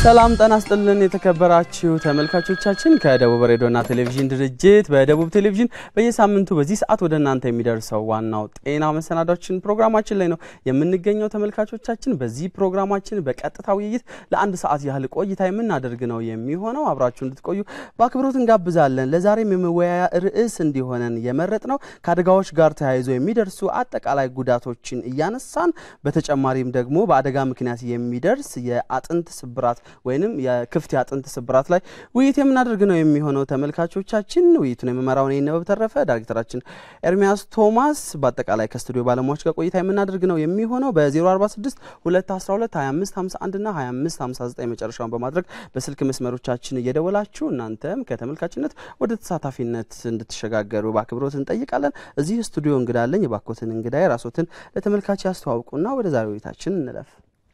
ሰላም ጤና ይስጥልን የተከበራችሁ ተመልካቾቻችን ከደቡብ ሬዲዮና ቴሌቪዥን ድርጅት በደቡብ ቴሌቪዥን በየሳምንቱ በዚህ ሰዓት ወደ እናንተ የሚደርሰው ዋናው ጤና መሰናዳችን ፕሮግራማችን ላይ ነው የምንገኘው። ተመልካቾቻችን በዚህ ፕሮግራማችን በቀጥታ ውይይት ለአንድ ሰዓት ያህል ቆይታ የምናደርግ ነው የሚሆነው። አብራችሁ እንድትቆዩ በአክብሮት እንጋብዛለን። ለዛሬም የመወያያ ርዕስ እንዲሆነን የመረጥ ነው ከአደጋዎች ጋር ተያይዞ የሚደርሱ አጠቃላይ ጉዳቶችን እያነሳን በተጨማሪም ደግሞ በአደጋ ምክንያት የሚደርስ የአጥንት ስብራት ወይንም የክፍት የአጥንት ስብራት ላይ ውይይት የምናደርግ ነው የሚሆነው። ተመልካቾቻችን ውይይቱን የምመራው እኔ ነበብ ተረፈ፣ ዳይሬክተራችን ኤርሚያስ ቶማስ፣ በአጠቃላይ ከስቱዲዮ ባለሙያዎች ጋር ቆይታ የምናደርግ ነው የሚሆነው በ046 212 2551 እና 2559 መጨረሻውን በማድረግ በስልክ መስመሮቻችን እየደወላችሁ እናንተም ከተመልካችነት ወደ ተሳታፊነት እንድትሸጋገሩ በአክብሮት እንጠይቃለን። እዚህ ስቱዲዮ እንግዳለኝ። የባኮትን እንግዳ ራሶትን ለተመልካች ያስተዋውቁና ወደ ዛሬ ውይይታችን እንለፍ።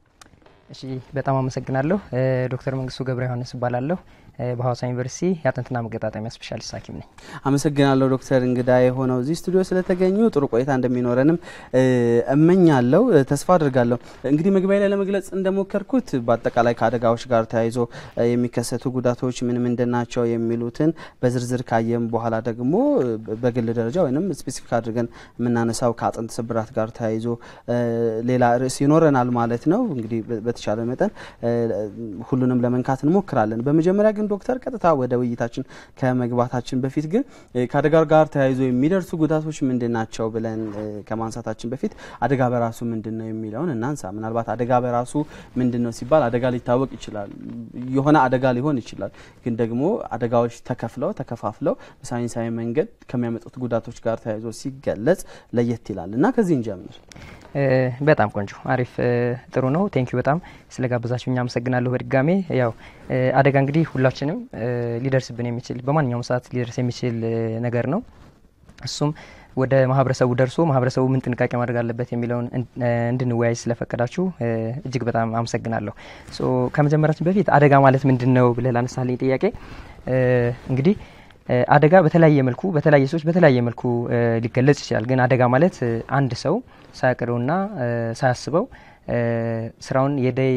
እሺ በጣም አመሰግናለሁ። ዶክተር መንግስቱ ገብረ ዮሐንስ እባላለሁ። በሀዋሳ ዩኒቨርሲቲ የአጥንትና መገጣጠሚያ ስፔሻሊስት ሐኪም ነኝ። አመሰግናለሁ ዶክተር እንግዳ የሆነው እዚህ ስቱዲዮ ስለተገኙ ጥሩ ቆይታ እንደሚኖረንም እመኛለሁ፣ ተስፋ አድርጋለሁ። እንግዲህ መግቢያ ላይ ለመግለጽ እንደሞከርኩት በአጠቃላይ ከአደጋዎች ጋር ተያይዞ የሚከሰቱ ጉዳቶች ምን ምንድን ናቸው የሚሉትን በዝርዝር ካየም በኋላ ደግሞ በግል ደረጃ ወይም ስፔሲፊክ አድርገን የምናነሳው ከአጥንት ስብራት ጋር ተያይዞ ሌላ ርዕስ ይኖረናል ማለት ነው። እንግዲህ በተቻለ መጠን ሁሉንም ለመንካት እንሞክራለን። በመጀመሪያ ግን ዶክተር ቀጥታ ወደ ውይይታችን ከመግባታችን በፊት ግን ከአደጋ ጋር ተያይዞ የሚደርሱ ጉዳቶች ምንድን ናቸው ብለን ከማንሳታችን በፊት አደጋ በራሱ ምንድን ነው የሚለውን እናንሳ። ምናልባት አደጋ በራሱ ምንድን ነው ሲባል አደጋ ሊታወቅ ይችላል፣ የሆነ አደጋ ሊሆን ይችላል። ግን ደግሞ አደጋዎች ተከፍለው ተከፋፍለው በሳይንሳዊ መንገድ ከሚያመጡት ጉዳቶች ጋር ተያይዞ ሲገለጽ ለየት ይላል እና ከዚህ እንጀምር። በጣም ቆንጆ አሪፍ ጥሩ ነው። ቴንኪዩ በጣም ስለ ጋበዛችሁ እኛ አመሰግናለሁ። በድጋሜ ያው አደጋ እንግዲህ ሁላችንም ሊደርስብን የሚችል በማንኛውም ሰዓት ሊደርስ የሚችል ነገር ነው። እሱም ወደ ማህበረሰቡ ደርሶ ማህበረሰቡ ምን ጥንቃቄ ማድረግ አለበት የሚለውን እንድንወያይ ስለፈቀዳችሁ እጅግ በጣም አመሰግናለሁ። ከመጀመራችን በፊት አደጋ ማለት ምንድን ነው ብለህ ላነሳልኝ ጥያቄ እንግዲህ አደጋ በተለያየ መልኩ በተለያየ ሰዎች በተለያየ መልኩ ሊገለጽ ይችላል። ግን አደጋ ማለት አንድ ሰው ሳያቅደውና ሳያስበው ስራውን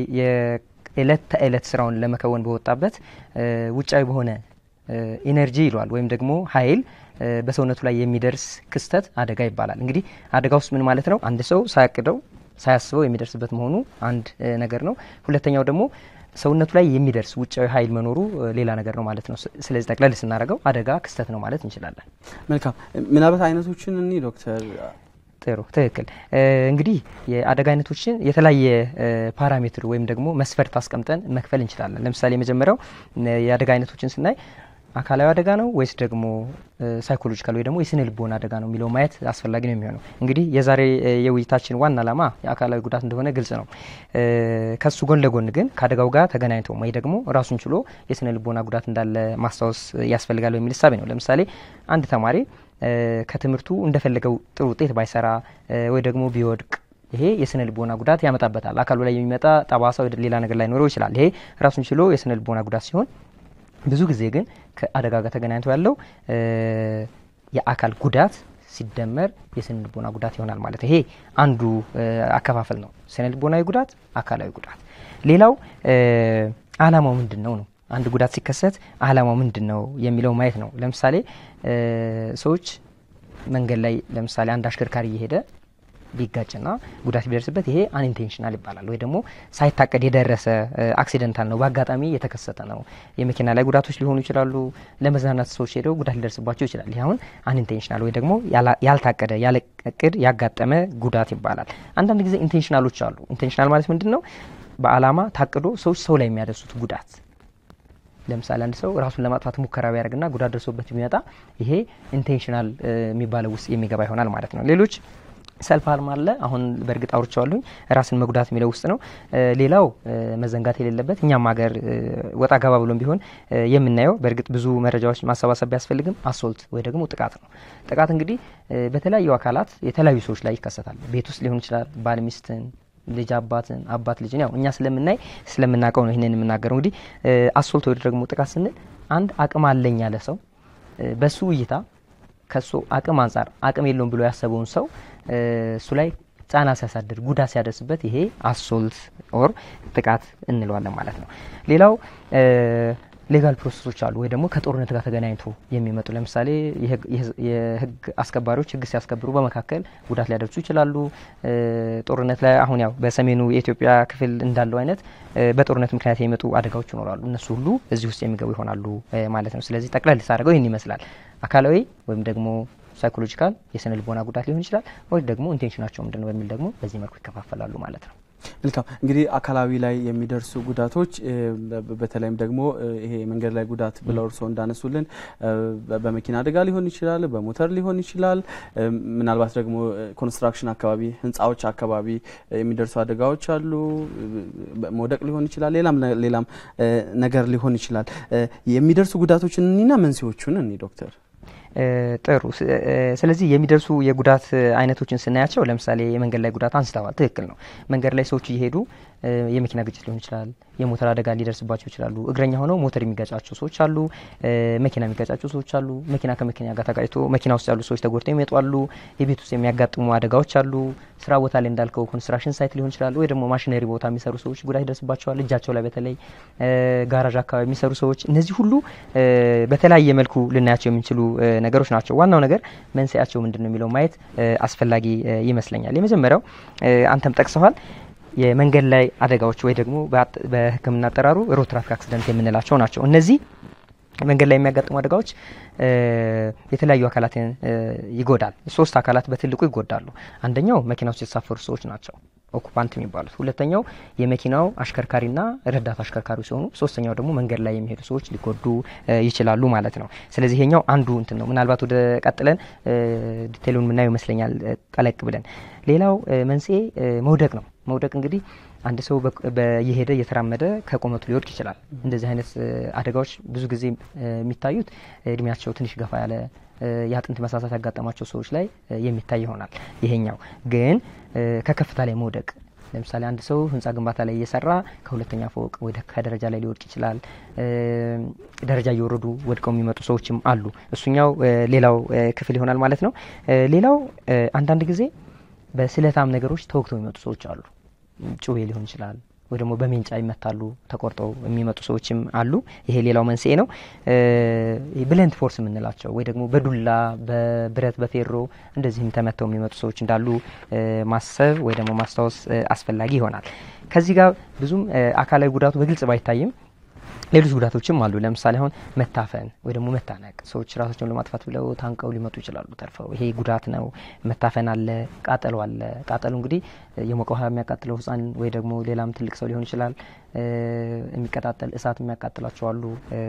የእለት ተእለት ስራውን ለመከወን በወጣበት ውጫዊ በሆነ ኢነርጂ ይለዋል ወይም ደግሞ ኃይል በሰውነቱ ላይ የሚደርስ ክስተት አደጋ ይባላል። እንግዲህ አደጋ ውስጥ ምን ማለት ነው? አንድ ሰው ሳያቅደው ሳያስበው የሚደርስበት መሆኑ አንድ ነገር ነው። ሁለተኛው ደግሞ ሰውነቱ ላይ የሚደርስ ውጫዊ ኃይል መኖሩ ሌላ ነገር ነው ማለት ነው። ስለዚህ ጠቅለል ስናደርገው አደጋ ክስተት ነው ማለት እንችላለን። መልካም። ምናልባት አይነቶችን እኒ ዶክተር ጥሩ ትክክል። እንግዲህ የአደጋ አይነቶችን የተለያየ ፓራሜትር ወይም ደግሞ መስፈርት አስቀምጠን መክፈል እንችላለን። ለምሳሌ የመጀመሪያው የአደጋ አይነቶችን ስናይ አካላዊ አደጋ ነው ወይስ ደግሞ ሳይኮሎጂካል ወይ ደግሞ የስነ ልቦና አደጋ ነው የሚለው ማየት አስፈላጊ ነው የሚሆነው። እንግዲህ የዛሬ የውይይታችን ዋና ዓላማ የአካላዊ ጉዳት እንደሆነ ግልጽ ነው። ከሱ ጎን ለጎን ግን ከአደጋው ጋር ተገናኝቶ ወይ ደግሞ ራሱን ችሎ የስነ ልቦና ጉዳት እንዳለ ማስታወስ ያስፈልጋል የሚል እሳቤ ነው። ለምሳሌ አንድ ተማሪ ከትምህርቱ እንደፈለገው ጥሩ ውጤት ባይሰራ ወይ ደግሞ ቢወድቅ ይሄ የስነ ልቦና ጉዳት ያመጣበታል። አካሉ ላይ የሚመጣ ጠባሳ ወይ ሌላ ነገር ላይኖረው ይችላል። ይሄ ራሱን ችሎ የስነ ልቦና ጉዳት ሲሆን ብዙ ጊዜ ግን ከአደጋ ጋር ተገናኝቶ ያለው የአካል ጉዳት ሲደመር የስነ ልቦና ጉዳት ይሆናል ማለት ይሄ አንዱ አከፋፈል ነው። ስነ ልቦናዊ ጉዳት፣ አካላዊ ጉዳት። ሌላው አላማው ምንድን ነው ነው አንድ ጉዳት ሲከሰት አላማው ምንድን ነው የሚለው ማየት ነው። ለምሳሌ ሰዎች መንገድ ላይ ለምሳሌ አንድ አሽከርካሪ እየሄደ ቢጋጭና ጉዳት ቢደርስበት ይሄ አንኢንቴንሽናል ይባላል። ወይ ደግሞ ሳይታቀድ የደረሰ አክሲደንታል ነው፣ በአጋጣሚ የተከሰተ ነው። የመኪና ላይ ጉዳቶች ሊሆኑ ይችላሉ። ለመዝናናት ሰዎች ሄደው ጉዳት ሊደርስባቸው ይችላል። ይህ አሁን አንኢንቴንሽናል ወይ ደግሞ ያልታቀደ ያለ እቅድ ያጋጠመ ጉዳት ይባላል። አንዳንድ ጊዜ ኢንቴንሽናሎች አሉ። ኢንቴንሽናል ማለት ምንድን ነው? በአላማ ታቅዶ ሰዎች ሰው ላይ የሚያደርሱት ጉዳት ለምሳሌ አንድ ሰው ራሱን ለማጥፋት ሙከራ ቢያደርግና ጉዳት ደርሶበት ቢመጣ ይሄ ኢንቴንሽናል የሚባለው ውስጥ የሚገባ ይሆናል ማለት ነው። ሌሎች ሰልፍ አርም አለ። አሁን በእርግጥ አውርቼዋለሁኝ ራስን መጉዳት የሚለው ውስጥ ነው። ሌላው መዘንጋት የሌለበት እኛም ሀገር ወጣ ገባ ብሎም ቢሆን የምናየው በእርግጥ ብዙ መረጃዎች ማሰባሰብ ቢያስፈልግም አሶልት ወይ ደግሞ ጥቃት ነው። ጥቃት እንግዲህ በተለያዩ አካላት የተለያዩ ሰዎች ላይ ይከሰታል። ቤት ውስጥ ሊሆን ይችላል። ባል ሚስትን፣ ልጅ አባትን፣ አባት ልጅን ያው እኛ ስለምናይ ስለምናውቀው ነው ይህንን የምናገረው። እንግዲህ አሶልት ወይ ደግሞ ጥቃት ስንል አንድ አቅም አለኝ ያለ ሰው በሱ እይታ ከሱ አቅም አንጻር አቅም የለውም ብሎ ያሰበውን ሰው እሱ ላይ ጫና ሲያሳድር ጉዳት ሲያደርስበት ይሄ አሶልት ኦር ጥቃት እንለዋለን ማለት ነው። ሌላው ሌጋል ፕሮሰሶች አሉ ወይ ደግሞ ከጦርነት ጋር ተገናኝቶ የሚመጡ ለምሳሌ የህግ አስከባሪዎች ህግ ሲያስከብሩ በመካከል ጉዳት ሊያደርሱ ይችላሉ። ጦርነት ላይ አሁን ያው በሰሜኑ የኢትዮጵያ ክፍል እንዳለው አይነት በጦርነት ምክንያት የሚመጡ አደጋዎች ይኖራሉ። እነሱ ሁሉ እዚህ ውስጥ የሚገቡ ይሆናሉ ማለት ነው። ስለዚህ ጠቅለል ሳደርገው ይህን ይመስላል። አካላዊ ወይም ደግሞ ሳይኮሎጂካል የስነ ልቦና ጉዳት ሊሆን ይችላል፣ ወይ ደግሞ ኢንቴንሽናቸው ምንድን ነው በሚል ደግሞ በዚህ መልኩ ይከፋፈላሉ ማለት ነው። መልካም እንግዲህ አካላዊ ላይ የሚደርሱ ጉዳቶች በተለይም ደግሞ ይሄ የመንገድ ላይ ጉዳት ብለው እርስዎ እንዳነሱልን በመኪና አደጋ ሊሆን ይችላል፣ በሞተር ሊሆን ይችላል። ምናልባት ደግሞ ኮንስትራክሽን አካባቢ ህንፃዎች አካባቢ የሚደርሱ አደጋዎች አሉ። መውደቅ ሊሆን ይችላል፣ ሌላም ሌላም ነገር ሊሆን ይችላል። የሚደርሱ ጉዳቶችን እኒና መንስኤዎቹን እኒ ዶክተር ጥሩ። ስለዚህ የሚደርሱ የጉዳት አይነቶችን ስናያቸው ለምሳሌ የመንገድ ላይ ጉዳት አንስተዋል። ትክክል ነው። መንገድ ላይ ሰዎች እየሄዱ የመኪና ግጭት ሊሆን ይችላል፣ የሞተር አደጋ ሊደርስባቸው ይችላሉ። እግረኛ ሆነው ሞተር የሚገጫቸው ሰዎች አሉ፣ መኪና የሚገጫቸው ሰዎች አሉ። መኪና ከመኪና ጋር ተጋጭቶ መኪና ውስጥ ያሉ ሰዎች ተጎድተው ይመጡ አሉ። የቤት ውስጥ የሚያጋጥሙ አደጋዎች አሉ። ስራ ቦታ ላይ እንዳልከው ኮንስትራክሽን ሳይት ሊሆን ይችላል፣ ወይ ደግሞ ማሽነሪ ቦታ የሚሰሩ ሰዎች ጉዳት ይደርስባቸዋል። እጃቸው ላይ በተለይ ጋራዥ አካባቢ የሚሰሩ ሰዎች፣ እነዚህ ሁሉ በተለያየ መልኩ ልናያቸው የምንችሉ ነገሮች ናቸው። ዋናው ነገር መንስኤያቸው ምንድን ነው የሚለው ማየት አስፈላጊ ይመስለኛል። የመጀመሪያው አንተም ጠቅሰዋል የመንገድ ላይ አደጋዎች ወይ ደግሞ በሕክምና አጠራሩ ሮድ ትራፊክ አክሲደንት የምንላቸው ናቸው። እነዚህ መንገድ ላይ የሚያጋጥሙ አደጋዎች የተለያዩ አካላትን ይጎዳል። ሶስት አካላት በትልቁ ይጎዳሉ። አንደኛው መኪና ውስጥ የተሳፈሩ ሰዎች ናቸው ኦኩፓንት የሚባሉት። ሁለተኛው የመኪናው አሽከርካሪና ረዳት አሽከርካሪ ሲሆኑ፣ ሶስተኛው ደግሞ መንገድ ላይ የሚሄዱ ሰዎች ሊጎዱ ይችላሉ ማለት ነው። ስለዚህ ይሄኛው አንዱ እንትን ነው። ምናልባት ወደ ቀጥለን ዲቴሉን የምናየው ይመስለኛል ጠለቅ ብለን። ሌላው መንስኤ መውደቅ ነው። መውደቅ እንግዲህ አንድ ሰው እየሄደ እየተራመደ ከቁመቱ ሊወድቅ ይችላል። እንደዚህ አይነት አደጋዎች ብዙ ጊዜ የሚታዩት እድሜያቸው ትንሽ ገፋ ያለ የአጥንት መሳሳት ያጋጠማቸው ሰዎች ላይ የሚታይ ይሆናል። ይሄኛው ግን ከከፍታ ላይ መውደቅ ለምሳሌ አንድ ሰው ህንፃ ግንባታ ላይ እየሰራ ከሁለተኛ ፎቅ ወይ ከደረጃ ላይ ሊወድቅ ይችላል። ደረጃ እየወረዱ ወድቀው የሚመጡ ሰዎችም አሉ። እሱኛው ሌላው ክፍል ይሆናል ማለት ነው። ሌላው አንዳንድ ጊዜ በስለታም ነገሮች ተወግተው የሚመጡ ሰዎች አሉ። ጩቤ ሊሆን ይችላል ወይ ደግሞ በሜንጫ ይመታሉ ተቆርጠው የሚመጡ ሰዎችም አሉ። ይሄ ሌላው መንስኤ ነው። ብለንት ፎርስ የምንላቸው ወይ ደግሞ በዱላ በብረት በፌሮ እንደዚህም ተመተው የሚመጡ ሰዎች እንዳሉ ማሰብ ወይ ደግሞ ማስታወስ አስፈላጊ ይሆናል። ከዚህ ጋር ብዙም አካላዊ ጉዳቱ በግልጽ ባይታይም ሌሎች ጉዳቶችም አሉ። ለምሳሌ አሁን መታፈን ወይ ደግሞ መታነቅ፣ ሰዎች ራሳቸውን ለማጥፋት ብለው ታንቀው ሊመጡ ይችላሉ ተርፈው። ይሄ ጉዳት ነው። መታፈን አለ፣ ቃጠሎ አለ። ቃጠሎ እንግዲህ የሞቀ ውሃ የሚያቃጥለው ሕፃን ወይ ደግሞ ሌላም ትልቅ ሰው ሊሆን ይችላል። የሚቀጣጠል እሳት የሚያቃጥላቸው አሉ።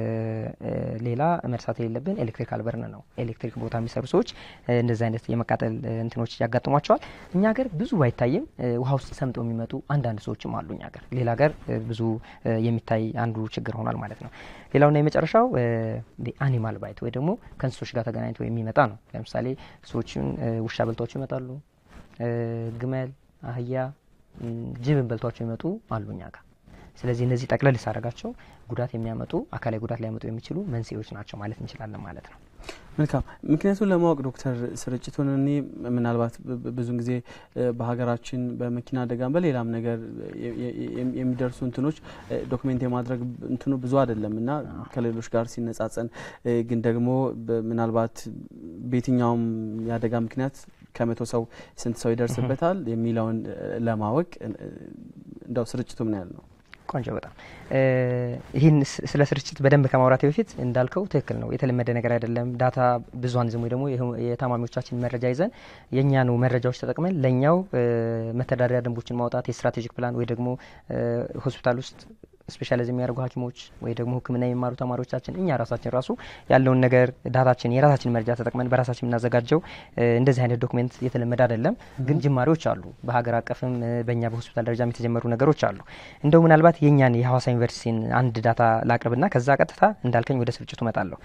ሌላ መርሳት የሌለብን ኤሌክትሪካል በርን ነው። ኤሌክትሪክ ቦታ የሚሰሩ ሰዎች እንደዚህ አይነት የመቃጠል እንትኖች ያጋጥሟቸዋል። እኛ ሀገር ብዙ ባይታይም ውሃ ውስጥ ሰምጠው የሚመጡ አንዳንድ ሰዎችም አሉ። እኛ ሀገር ሌላ ሀገር ብዙ የሚታይ አንዱ ችግር ሆኗል ማለት ነው። ሌላውና የመጨረሻው አኒማል ባይት ወይ ደግሞ ከእንስሶች ጋር ተገናኝቶ የሚመጣ ነው። ለምሳሌ ሰዎችን ውሻ በልቷቸው ይመጣሉ። ግመል፣ አህያ፣ ጅብን በልቷቸው ይመጡ አሉ እኛ ጋር። ስለዚህ እነዚህ ጠቅለል ሳረጋቸው ጉዳት የሚያመጡ አካላዊ ጉዳት ሊያመጡ የሚችሉ መንስኤዎች ናቸው ማለት እንችላለን ማለት ነው። መልካም። ምክንያቱን ለማወቅ ዶክተር ስርጭቱን እኔ ምናልባት ብዙን ጊዜ በሀገራችን በመኪና አደጋም በሌላም ነገር የሚደርሱ እንትኖች ዶክሜንት የማድረግ እንትኑ ብዙ አይደለም እና ከሌሎች ጋር ሲነጻጸን ግን ደግሞ ምናልባት በየትኛውም የአደጋ ምክንያት ከመቶ ሰው ስንት ሰው ይደርስበታል የሚለውን ለማወቅ እንደው ስርጭቱ ምን ያህል ነው? ቆንጆ በጣም ይህን ስለ ስርጭት በደንብ ከማውራቴ በፊት እንዳልከው ትክክል ነው። የተለመደ ነገር አይደለም። ዳታ ብዙሀን ዝም ወይ ደግሞ የታማሚዎቻችን መረጃ ይዘን የእኛኑ መረጃዎች ተጠቅመን ለእኛው መተዳደሪያ ደንቦችን ማውጣት የስትራቴጂክ ፕላን ወይ ደግሞ ሆስፒታል ውስጥ ስፔሻላይዝ የሚያደርጉ ሐኪሞች ወይ ደግሞ ሕክምና የሚማሩ ተማሪዎቻችን እኛ ራሳችን ራሱ ያለውን ነገር ዳታችን የራሳችን መረጃ ተጠቅመን በራሳችን የምናዘጋጀው እንደዚህ አይነት ዶክሜንት የተለመደ አይደለም፣ ግን ጅማሬዎች አሉ። በሀገር አቀፍም በእኛ በሆስፒታል ደረጃም የተጀመሩ ነገሮች አሉ። እንደው ምናልባት የእኛን የሀዋሳ ዩኒቨርሲቲን አንድ ዳታ ላቅርብና ከዛ ቀጥታ እንዳልከኝ ወደ ስርጭቱ እመጣለሁ።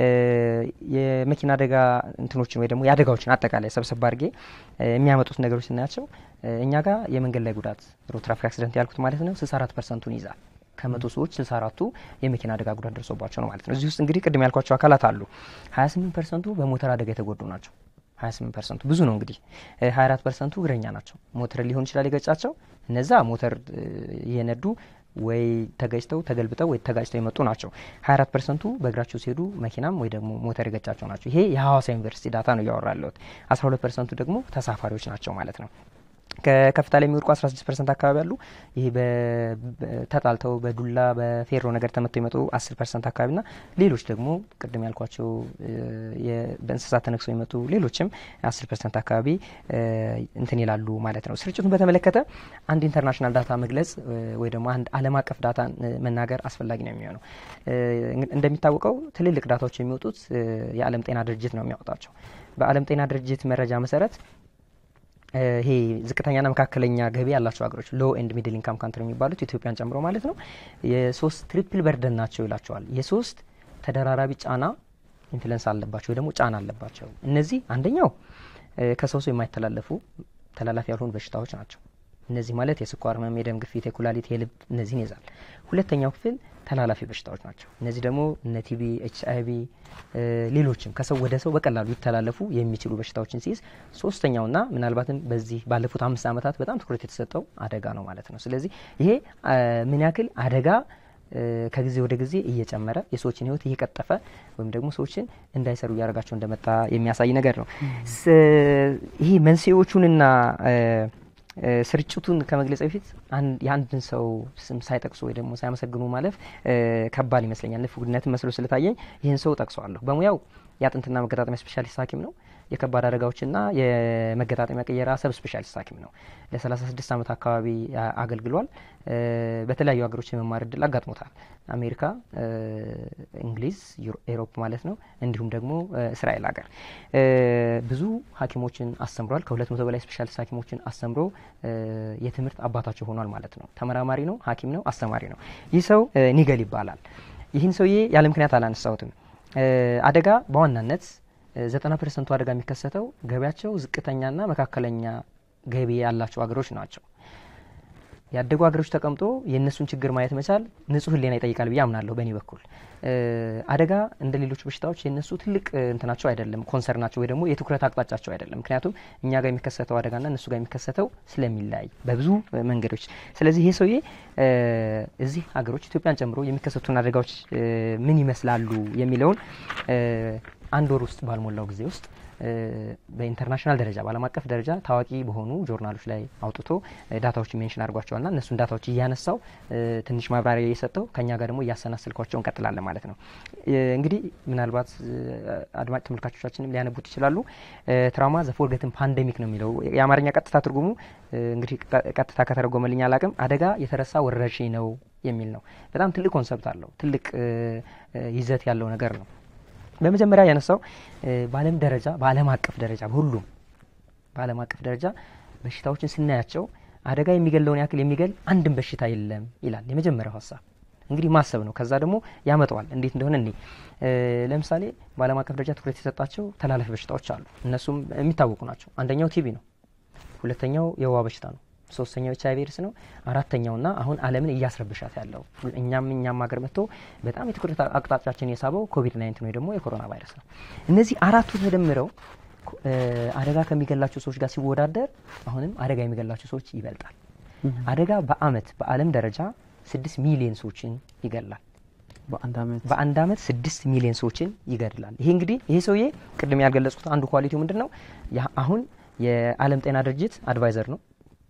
የመኪና አደጋ እንትኖችን ወይ ደግሞ የአደጋዎችን አጠቃላይ ሰብሰብ አድርጌ የሚያመጡት ነገሮች ስናያቸው እኛ ጋር የመንገድ ላይ ጉዳት ሮድ ትራፊክ አክሲደንት ያልኩት ማለት ነው 64 ፐርሰንቱን ይዛል። ከመቶ ሰዎች 64ቱ የመኪና አደጋ ጉዳት ደርሶባቸው ነው ማለት ነው። እዚህ ውስጥ እንግዲህ ቅድም ያልኳቸው አካላት አሉ። 28 ፐርሰንቱ በሞተር አደጋ የተጎዱ ናቸው። 28 ፐርሰንቱ ብዙ ነው እንግዲህ 24 ፐርሰንቱ እግረኛ ናቸው። ሞተር ሊሆን ይችላል የገጫቸው። እነዛ ሞተር እየነዱ ወይ ተገጭተው ተገልብጠው ወይ ተጋጭተው የመጡ ናቸው። 24 ፐርሰንቱ በእግራቸው ሲሄዱ መኪናም ወይ ደግሞ ሞተር የገጫቸው ናቸው። ይሄ የሐዋሳ ዩኒቨርሲቲ ዳታ ነው እያወራ ያለሁት። 12 ፐርሰንቱ ደግሞ ተሳፋሪዎች ናቸው ማለት ነው። ከከፍታ ላይ የሚወድቁ 16 ፐርሰንት አካባቢ አሉ። ይሄ ተጣልተው በዱላ በፌሮ ነገር ተመተው የመጡ 10 ፐርሰንት አካባቢ ና ሌሎች ደግሞ ቅድም ያልኳቸው በእንስሳት ተነክሰው የመጡ ሌሎችም 10 ፐርሰንት አካባቢ እንትን ይላሉ ማለት ነው። ስርጭቱን በተመለከተ አንድ ኢንተርናሽናል ዳታ መግለጽ ወይ ደግሞ አንድ ዓለም አቀፍ ዳታ መናገር አስፈላጊ ነው የሚሆነው። እንደሚታወቀው ትልልቅ ዳታዎች የሚወጡት የዓለም ጤና ድርጅት ነው የሚያወጣቸው። በዓለም ጤና ድርጅት መረጃ መሰረት ይሄ ዝቅተኛና መካከለኛ ገቢ ያላቸው ሀገሮች ሎ ኤንድ ሚድል ኢንካም ካንትሪ የሚባሉት ኢትዮጵያን ጨምሮ ማለት ነው የሶስት ትሪፕል በርደን ናቸው ይላቸዋል። የሶስት ተደራራቢ ጫና ኢንፍሉንስ አለባቸው ወይ ደግሞ ጫና አለባቸው። እነዚህ አንደኛው ከሰው ሰው የማይተላለፉ ተላላፊ ያልሆኑ በሽታዎች ናቸው። እነዚህ ማለት የስኳር ህመም፣ የደም ግፊት፣ የኩላሊት፣ የልብ እነዚህን ይዛል። ሁለተኛው ክፍል ተላላፊ በሽታዎች ናቸው። እነዚህ ደግሞ እነ ቲቢ፣ ኤች አይ ቪ ሌሎችም ከሰው ወደ ሰው በቀላሉ ሊተላለፉ የሚችሉ በሽታዎችን ሲይዝ፣ ሶስተኛውና ምናልባትም በዚህ ባለፉት አምስት ዓመታት በጣም ትኩረት የተሰጠው አደጋ ነው ማለት ነው። ስለዚህ ይሄ ምን ያክል አደጋ ከጊዜ ወደ ጊዜ እየጨመረ የሰዎችን ህይወት እየቀጠፈ ወይም ደግሞ ሰዎችን እንዳይሰሩ እያደረጋቸው እንደመጣ የሚያሳይ ነገር ነው። ይሄ መንስኤዎቹንና ስርጭቱን ከመግለጽ በፊት የአንድን ሰው ስም ሳይጠቅሱ ወይ ደግሞ ሳያመሰግኑ ማለፍ ከባድ ይመስለኛል። ንፉግነትን መስሎ ስለታየኝ ይህን ሰው ጠቅሰዋለሁ። በሙያው የአጥንትና መገጣጠሚያ ስፔሻሊስት ሐኪም ነው። የከባድ አደጋዎችና የመገጣጠሚያ ቅየራ ሰብ ስፔሻሊስት ሐኪም ነው። ለ36 ዓመት አካባቢ አገልግሏል። በተለያዩ ሀገሮች የመማር እድል አጋጥሞታል። አሜሪካ፣ እንግሊዝ፣ ኤሮፕ ማለት ነው። እንዲሁም ደግሞ እስራኤል ሀገር ብዙ ሐኪሞችን አስተምሯል። ከሁለት መቶ በላይ ስፔሻሊስት ሐኪሞችን አስተምሮ የትምህርት አባታቸው ሆኗል ማለት ነው። ተመራማሪ ነው፣ ሐኪም ነው፣ አስተማሪ ነው። ይህ ሰው ኒገል ይባላል። ይህን ሰውዬ ያለ ምክንያት አላነሳሁትም። አደጋ በዋናነት ዘጠና ፐርሰንቱ አደጋ የሚከሰተው ገቢያቸው ዝቅተኛና መካከለኛ ገቢ ያላቸው ሀገሮች ናቸው። ያደጉ ሀገሮች ተቀምጦ የእነሱን ችግር ማየት መቻል ንጹህ ሕሊና ይጠይቃል ብዬ አምናለሁ። በእኔ በኩል አደጋ እንደ ሌሎች በሽታዎች የእነሱ ትልቅ እንትናቸው አይደለም፣ ኮንሰርናቸው ወይ ደግሞ የትኩረት አቅጣጫቸው አይደለም። ምክንያቱም እኛ ጋር የሚከሰተው አደጋና እነሱ ጋር የሚከሰተው ስለሚለያይ በብዙ መንገዶች። ስለዚህ ይሄ ሰውዬ እዚህ ሀገሮች ኢትዮጵያን ጨምሮ የሚከሰቱን አደጋዎች ምን ይመስላሉ የሚለውን አንድ ወር ውስጥ ባልሞላው ጊዜ ውስጥ በኢንተርናሽናል ደረጃ በዓለም አቀፍ ደረጃ ታዋቂ በሆኑ ጆርናሎች ላይ አውጥቶ ዳታዎችን ሜንሽን አድርጓቸዋልና እነሱን ዳታዎች እያነሳው ትንሽ ማብራሪያ እየሰጠው ከኛ ጋር ደግሞ እያሰናስልኳቸው እንቀጥላለን ማለት ነው። እንግዲህ ምናልባት አድማጭ ተመልካቾቻችንም ሊያነቡት ይችላሉ። ትራውማ ዘ ፎርገትን ፓንዴሚክ ነው የሚለው የአማርኛ ቀጥታ ትርጉሙ እንግዲህ ቀጥታ ከተረጎመልኝ አላቅም አደጋ የተረሳ ወረርሽኝ ነው የሚል ነው። በጣም ትልቅ ኮንሰፕት አለው። ትልቅ ይዘት ያለው ነገር ነው። በመጀመሪያ ያነሳው በዓለም ደረጃ በዓለም አቀፍ ደረጃ በሁሉም በዓለም አቀፍ ደረጃ በሽታዎችን ስናያቸው አደጋ የሚገለውን ያክል የሚገል አንድም በሽታ የለም ይላል። የመጀመሪያው ሀሳብ እንግዲህ ማሰብ ነው። ከዛ ደግሞ ያመጣዋል እንዴት እንደሆነ እኔ ለምሳሌ በዓለም አቀፍ ደረጃ ትኩረት የሰጣቸው ተላላፊ በሽታዎች አሉ። እነሱም የሚታወቁ ናቸው። አንደኛው ቲቪ ነው። ሁለተኛው የወባ በሽታ ነው። ሶስተኛው ኤች አይቪ ኤድስ ነው። አራተኛውና አሁን ዓለምን እያስረብሻት ያለው እኛም እኛም ሀገር መጥቶ በጣም የትኩረት አቅጣጫችን የሳበው ኮቪድ ናይንቲን ወይ ደግሞ የኮሮና ቫይረስ ነው። እነዚህ አራቱ ተደምረው አደጋ ከሚገላቸው ሰዎች ጋር ሲወዳደር አሁንም አደጋ የሚገላቸው ሰዎች ይበልጣል። አደጋ በአመት በዓለም ደረጃ ስድስት ሚሊዮን ሰዎችን ይገላል። በአንድ አመት ስድስት ሚሊዮን ሰዎችን ይገድላል። ይሄ እንግዲህ ይሄ ሰውዬ ቅድም ያልገለጽኩት አንዱ ኳሊቲው ምንድን ነው? አሁን የዓለም ጤና ድርጅት አድቫይዘር ነው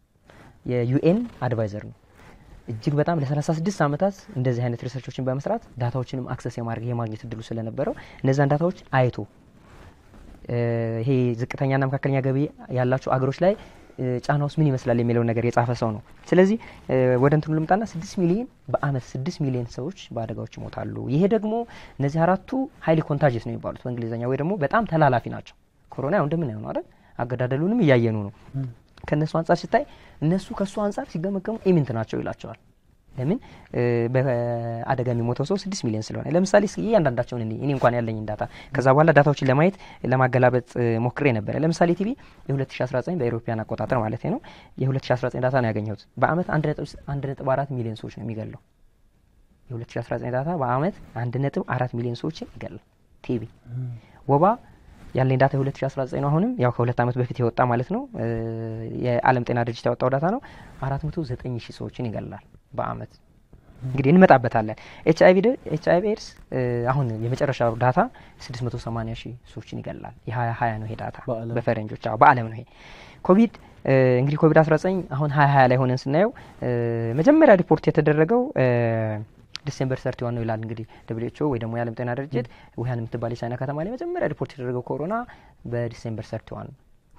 የዩኤን አድቫይዘር ነው። እጅግ በጣም ለ36 ዓመታት እንደዚህ አይነት ሪሰርቾችን በመስራት ዳታዎችንም አክሰስ የማድረግ የማግኘት እድሉ ስለነበረው እነዛን ዳታዎች አይቶ ይሄ ዝቅተኛና መካከለኛ ገቢ ያላቸው አገሮች ላይ ጫና ውስጥ ምን ይመስላል የሚለውን ነገር የጻፈ ሰው ነው። ስለዚህ ወደ እንትኑ ልምጣና ስድስት ሚሊዮን በአመት ስድስት ሚሊዮን ሰዎች በአደጋዎች ይሞታሉ። ይሄ ደግሞ እነዚህ አራቱ ሀይሊ ኮንታጅስ ነው የሚባሉት በእንግሊዝኛ ወይ ደግሞ በጣም ተላላፊ ናቸው። ኮሮና ያው እንደምናየው ነው አይደል? አገዳደሉንም እያየኑ ነው። ከእነሱ አንጻር ሲታይ እነሱ ከእሱ አንጻር ሲገመገሙ ኢምንት ናቸው ይላቸዋል። ለምን በአደጋ የሚሞተው ሰው ስድስት ሚሊዮን ስለሆነ። ለምሳሌ እያንዳንዳቸውን እኔ እኔ እንኳን ያለኝ ዳታ ከዛ በኋላ ዳታዎችን ለማየት ለማገላበጥ ሞክሬ ነበረ። ለምሳሌ ቲቪ የ2019 በኤሮፓያን አቆጣጠር ማለት ነው የ2019 ዳታ ነው ያገኘሁት። በአመት አንድ ነጥብ አራት ሚሊዮን ሰዎች ነው የሚገለው። የ2019 ዳታ በአመት አንድ ነጥብ አራት ሚሊዮን ሰዎችን ይገላል ቲቪ። ወባ ያለኝ ዳታ የ2019 ነው። አሁንም ያው ከሁለት ዓመት በፊት የወጣ ማለት ነው። የዓለም ጤና ድርጅት ያወጣው ዳታ ነው። 409 ሺህ ሰዎችን ይገላል በአመት። እንግዲህ እንመጣበታለን። ኤች አይቪ ኤድስ አሁን የመጨረሻው ዳታ 680 ሺህ ሰዎችን ይገላል። የ2020 ነው ይሄ ዳታ በፈረንጆች በአለም ነው ይሄ። ኮቪድ እንግዲህ ኮቪድ 19 አሁን 2020 ላይ ሆነን ስናየው መጀመሪያ ሪፖርት የተደረገው ዲሴምበር ሰርቲ ዋን ነው ይላል እንግዲህ ደብሊው ወይ ደግሞ የዓለም ጤና ድርጅት ውሀን የምትባል የቻይና ከተማ ላይ መጀመሪያ ሪፖርት የተደረገው ኮሮና በዲሴምበር ሰርቲ ዋን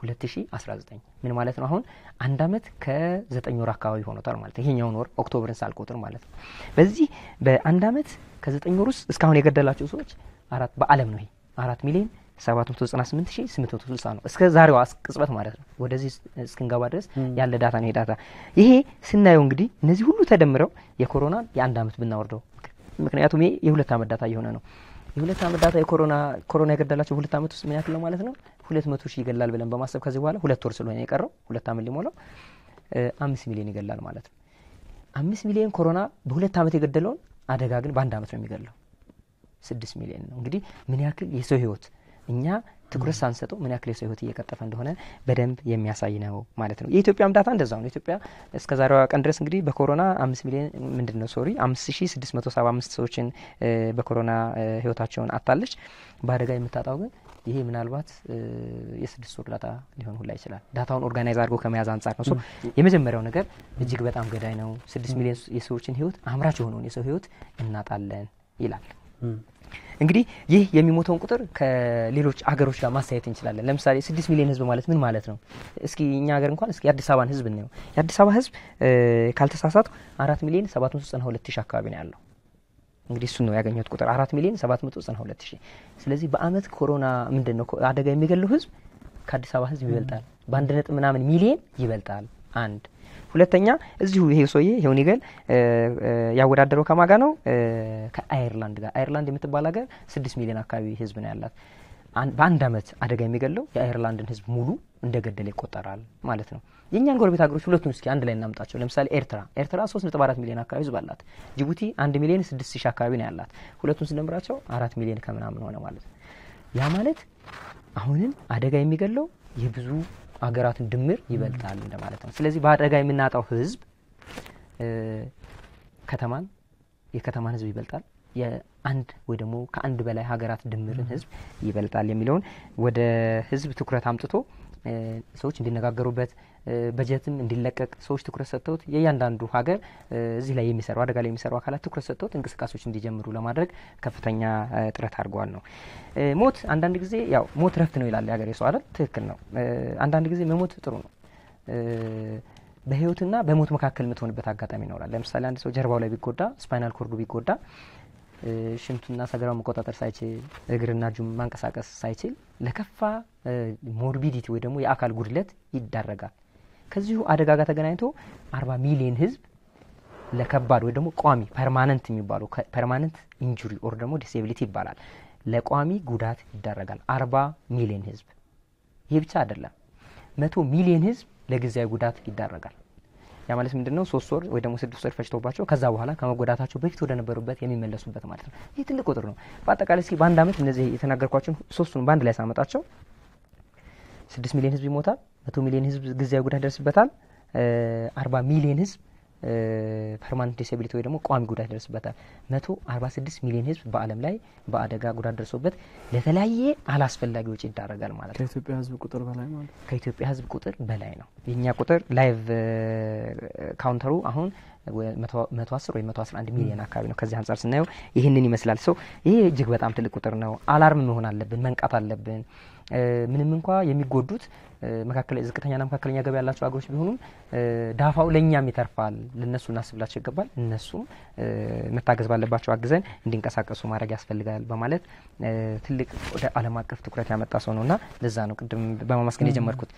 2019 ምን ማለት ነው? አሁን አንድ አመት ከዘጠኝ ወር አካባቢ ሆኖታል ማለት ነው። ይሄኛውን ወር ኦክቶበርን ሳልቆጥር ማለት ነው። በዚህ በአንድ አመት ከዘጠኝ ወር ውስጥ እስካሁን የገደላቸው ሰዎች አራት በአለም ነው ይሄ አራት ሚሊዮን 798860 ነው እስከ ዛሬዋ ቅጽበት ማለት ነው። ወደዚህ እስክንገባ ድረስ ያለ ዳታ ነው ይሄ ዳታ። ይሄ ስናየው እንግዲህ እነዚህ ሁሉ ተደምረው የኮሮናን የአንድ አመት ብናወርደው፣ ምክንያቱም ይሄ የሁለት አመት ዳታ እየሆነ ነው። የሁለት አመት ዳታ የኮሮና ኮሮና የገደላቸው ሁለት አመት ውስጥ ምን ያክል ነው ማለት ነው? ሁለት መቶ ሺህ ይገላል ብለን በማሰብ ከዚህ በኋላ ሁለት ወር ስለሆነ የቀረው ሁለት አመት ሊሞላው አምስት ሚሊዮን ይገላል ማለት ነው። አምስት ሚሊዮን ኮሮና በሁለት አመት የገደለውን አደጋ ግን በአንድ አመት ነው የሚገለው ስድስት ሚሊዮን ነው። እንግዲህ ምን ያክል የሰው ህይወት እኛ ትኩረት ሳንሰጠው ምን ያክል የሰው ህይወት እየቀጠፈ እንደሆነ በደንብ የሚያሳይ ነው ማለት ነው። የኢትዮጵያም ዳታ እንደዛው ነው። ኢትዮጵያ እስከ ዛሬዋ ቀን ድረስ እንግዲህ በኮሮና አምስት ሚሊዮን ምንድን ነው ሶሪ አምስት ሺ ስድስት መቶ ሰባ አምስት ሰዎችን በኮሮና ህይወታቸውን አጣለች። በአደጋ የምታጣው ግን ይሄ ምናልባት የስድስት ወር ዳታ ሊሆን ሁላ ይችላል። ዳታውን ኦርጋናይዝ አድርጎ ከመያዝ አንጻር ነው። የመጀመሪያው ነገር እጅግ በጣም ገዳይ ነው። ስድስት ሚሊዮን የሰዎችን ህይወት አምራች የሆነውን የሰው ህይወት እናጣለን ይላል። እንግዲህ ይህ የሚሞተውን ቁጥር ከሌሎች አገሮች ጋር ማሳየት እንችላለን። ለምሳሌ ስድስት ሚሊዮን ህዝብ ማለት ምን ማለት ነው? እስኪ እኛ ሀገር እንኳን እስኪ የአዲስ አበባን ህዝብ እናየው። የአዲስ አበባ ህዝብ ካልተሳሳቱ አራት ሚሊዮን ሰባት መቶ ዘጠና ሁለት ሺህ አካባቢ ነው ያለው። እንግዲህ እሱን ነው ያገኘሁት ቁጥር አራት ሚሊዮን ሰባት መቶ ዘጠና ሁለት ሺህ። ስለዚህ በአመት ኮሮና ምንድን ነው አደጋ የሚገለው ህዝብ ከአዲስ አበባ ህዝብ ይበልጣል። በአንድ ነጥብ ምናምን ሚሊየን ይበልጣል። አንድ ሁለተኛ እዚሁ ይሄ ሰውዬ ሄውኒገል ያወዳደረው ከማጋ ነው ከአየርላንድ ጋር። አየርላንድ የምትባል ሀገር ስድስት ሚሊዮን አካባቢ ህዝብ ነው ያላት። በአንድ አመት አደጋ የሚገለው የአየርላንድን ህዝብ ሙሉ እንደገደለ ይቆጠራል ማለት ነው። የእኛን ጎረቤት ሀገሮች ሁለቱን እስኪ አንድ ላይ እናምጣቸው። ለምሳሌ ኤርትራ ኤርትራ ሶስት ነጥብ አራት ሚሊዮን አካባቢ ህዝብ አላት። ጅቡቲ አንድ ሚሊዮን ስድስት ሺህ አካባቢ ነው ያላት። ሁለቱን ስንደምራቸው አራት ሚሊዮን ከምናምን ሆነ ማለት ነው። ያ ማለት አሁንም አደጋ የሚገለው የብዙ አገራትን ድምር ይበልጣል እንደማለት ነው። ስለዚህ በአደጋ የምናጣው ህዝብ ከተማን የከተማን ህዝብ ይበልጣል የአንድ ወይ ደግሞ ከአንድ በላይ ሀገራት ድምርን ህዝብ ይበልጣል የሚለውን ወደ ህዝብ ትኩረት አምጥቶ ሰዎች እንዲነጋገሩበት በጀትም እንዲለቀቅ ሰዎች ትኩረት ሰጥተውት የእያንዳንዱ ሀገር እዚህ ላይ የሚሰሩ አደጋ ላይ የሚሰሩ አካላት ትኩረት ሰጥተውት እንቅስቃሴዎች እንዲጀምሩ ለማድረግ ከፍተኛ ጥረት አድርገዋል ነው። ሞት አንዳንድ ጊዜ ያው ሞት ረፍት ነው ይላል የሀገሬ ሰው አይደል? ትክክል ነው። አንዳንድ ጊዜ መሞት ጥሩ ነው። በህይወትና በሞት መካከል የምትሆንበት አጋጣሚ ይኖራል። ለምሳሌ አንድ ሰው ጀርባው ላይ ቢጎዳ፣ ስፓይናል ኮርዱ ቢጎዳ ሽንቱና ሰገራው መቆጣጠር ሳይችል እግርና እጁ ማንቀሳቀስ ሳይችል ለከፋ ሞርቢዲቲ ወይ ደግሞ የአካል ጉድለት ይዳረጋል። ከዚሁ አደጋ ጋር ተገናኝቶ አርባ ሚሊዮን ህዝብ ለከባድ ወይ ደግሞ ቋሚ ፐርማነንት የሚባለው ፐርማነንት ኢንጁሪ ኦር ደግሞ ዲስኤቢሊቲ ይባላል ለቋሚ ጉዳት ይዳረጋል። አርባ ሚሊዮን ህዝብ። ይህ ብቻ አይደለም፣ መቶ ሚሊዮን ህዝብ ለጊዜያዊ ጉዳት ይዳረጋል። ያ ማለት ምንድን ነው? ሶስት ወር ወይ ደግሞ ስድስት ወር ፈጅቶባቸው ከዛ በኋላ ከመጎዳታቸው በፊት ወደ ነበሩበት የሚመለሱበት ማለት ነው። ይህ ትልቅ ቁጥር ነው። በአጠቃላይ እስኪ በአንድ አመት እነዚህ የተናገርኳቸውን ሶስቱን በአንድ ላይ ሳመጣቸው ስድስት ሚሊዮን ህዝብ ይሞታል። መቶ ሚሊዮን ህዝብ ጊዜያዊ ጉዳት ይደርስበታል። አርባ ሚሊዮን ህዝብ ፐርማነንት ዲስኤቢሊቲ ወይ ደግሞ ቋሚ ጉዳት ይደርስበታል። መቶ አርባ ስድስት ሚሊዮን ህዝብ በዓለም ላይ በአደጋ ጉዳት ደርሶበት ለተለያየ አላስፈላጊ ወጪ ይዳረጋል ማለት ነው። ከኢትዮጵያ ህዝብ ቁጥር በላይ ማለት ከኢትዮጵያ ህዝብ ቁጥር በላይ ነው። የእኛ ቁጥር ላይቭ ካውንተሩ አሁን መቶ አስር ወይ መቶ አስራ አንድ ሚሊዮን አካባቢ ነው። ከዚህ አንጻር ስናየው ይህንን ይመስላል። ሰው ይሄ እጅግ በጣም ትልቅ ቁጥር ነው። አላርም መሆን አለብን፣ መንቃት አለብን። ምንም እንኳ የሚጎዱት መካከለኛ ዝቅተኛና መካከለኛ ገቢ ያላቸው ሀገሮች ቢሆኑም ዳፋው ለእኛም ይተርፋል። ለእነሱ እናስብላቸው ይገባል። እነሱም መታገዝ ባለባቸው አግዘን እንዲንቀሳቀሱ ማድረግ ያስፈልጋል በማለት ትልቅ ወደ ዓለም አቀፍ ትኩረት ያመጣ ሰው ነው እና ለዛ ነው ቅድም በማመስገን የጀመርኩት።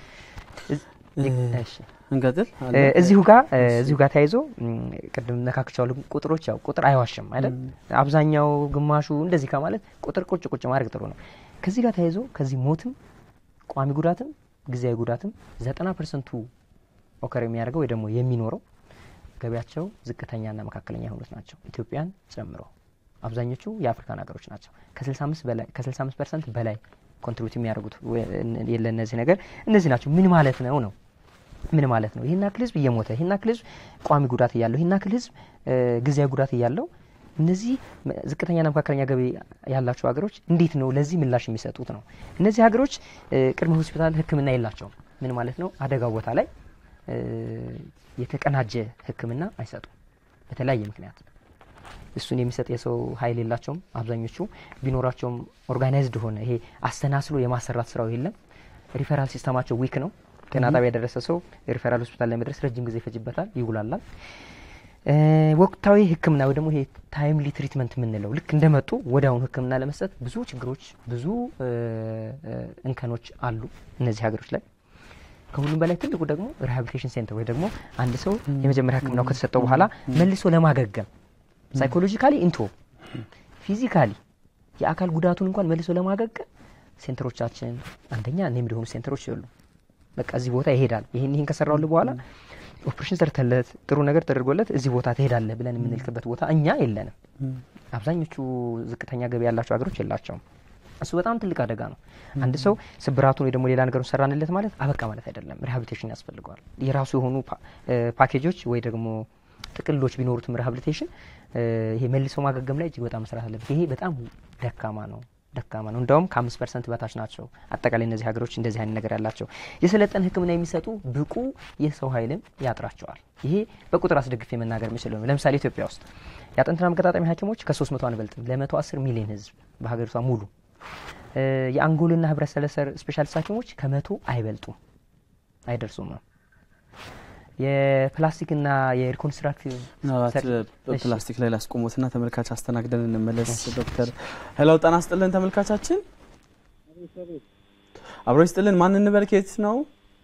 እንቀጥል። እዚሁ ጋር እዚሁ ጋር ተያይዞ ቅድም ነካክቻለሁ። ቁጥሮች ያው ቁጥር አይዋሽም አይደል? አብዛኛው ግማሹ እንደዚህ ከማለት ቁጥር ቁጭ ቁጭ ማድረግ ጥሩ ነው። ከዚህ ጋር ተያይዞ ከዚህ ሞትም ቋሚ ጉዳትም ጊዜያዊ ጉዳትም ዘጠና ፐርሰንቱ ኦከር የሚያደርገው ወይ ደግሞ የሚኖረው ገቢያቸው ዝቅተኛና መካከለኛ የሆኑት ናቸው ኢትዮጵያን ጨምሮ አብዛኞቹ የአፍሪካን ሀገሮች ናቸው። ከ65 ፐርሰንት በላይ ኮንትሪቢዩት የሚያደርጉት የለ እነዚህ ነገር እነዚህ ናቸው። ምን ማለት ነው ነው ምን ማለት ነው? ይህን ያክል ህዝብ እየሞተ ይህን ያክል ህዝብ ቋሚ ጉዳት እያለው ይህን ያክል ህዝብ ጊዜያዊ ጉዳት እያለው እነዚህ ዝቅተኛና መካከለኛ ገቢ ያላቸው ሀገሮች እንዴት ነው ለዚህ ምላሽ የሚሰጡት ነው? እነዚህ ሀገሮች ቅድመ ሆስፒታል ሕክምና የላቸውም። ምን ማለት ነው? አደጋው ቦታ ላይ የተቀናጀ ሕክምና አይሰጡም በተለያየ ምክንያት እሱን የሚሰጥ የሰው ኃይል የላቸውም። አብዛኞቹ ቢኖራቸውም ኦርጋናይዝድ ሆነ ይሄ አስተናስሎ የማሰራት ስራው የለም። ሪፈራል ሲስተማቸው ዊክ ነው። ጤና ጣቢያ የደረሰ ሰው ሪፈራል ሆስፒታል ለመድረስ ረጅም ጊዜ ይፈጅበታል፣ ይጉላላል። ወቅታዊ ህክምና ወይ ደግሞ ይሄ ታይምሊ ትሪትመንት የምንለው ልክ እንደመጡ ወዲያውኑ ህክምና ለመስጠት ብዙ ችግሮች፣ ብዙ እንከኖች አሉ እነዚህ ሀገሮች ላይ። ከሁሉም በላይ ትልቁ ደግሞ ሪሃቢሊቴሽን ሴንተር ወይ ደግሞ አንድ ሰው የመጀመሪያ ህክምናው ከተሰጠው በኋላ መልሶ ለማገገም ሳይኮሎጂካሊ ኢንቶ ፊዚካሊ የአካል ጉዳቱን እንኳን መልሶ ለማገገም ሴንተሮቻችን አንደኛ ኔምድ የሆኑ ሴንተሮች የሉ። በቃ እዚህ ቦታ ይሄዳል፣ ይህን ይህን ከሰራውል በኋላ ኦፕሬሽን ሰርተለት ጥሩ ነገር ተደርጎለት እዚህ ቦታ ትሄዳለህ ብለን የምንልክበት ቦታ እኛ የለንም። አብዛኞቹ ዝቅተኛ ገቢ ያላቸው ሀገሮች የላቸውም። እሱ በጣም ትልቅ አደጋ ነው። አንድ ሰው ስብራቱን ወይ ደግሞ ሌላ ነገሩን ሰራንለት ማለት አበቃ ማለት አይደለም። ሪሃቢሊቴሽን ያስፈልገዋል። የራሱ የሆኑ ፓኬጆች ወይ ደግሞ ጥቅሎች ቢኖሩትም ሪሃቢሊቴሽን ይሄ መልሶ ማገገም ላይ እጅግ በጣም መስራት አለበት። ይሄ በጣም ደካማ ነው ደካማ ነው። እንደውም ከአምስት ፐርሰንት በታች ናቸው አጠቃላይ እነዚህ ሀገሮች እንደዚህ አይነት ነገር ያላቸው። የሰለጠነ ሕክምና የሚሰጡ ብቁ የሰው ኃይልም ያጥራቸዋል። ይሄ በቁጥር አስደግፌ መናገር የምችለው ነው። ለምሳሌ ኢትዮጵያ ውስጥ የአጥንትና መገጣጠሚያ ሐኪሞች ከሶስት መቶ አንበልጥም ለመቶ አስር ሚሊዮን ሕዝብ በሀገሪቷ ሙሉ። የአንጎልና ህብረት ሰረሰር ስፔሻሊስት ሐኪሞች ከመቶ አይበልጡም አይደርሱም ነው የፕላስቲክና የሪኮንስትራክቲቭ ፕላስቲክ ላይ ላስቆሙትና ተመልካች አስተናግደን እንመለስ። ዶክተር ሄላው ጤና ይስጥልን ተመልካቻችን፣ አብሮ ይስጥልን። ማን እንበል? ከየት ነው?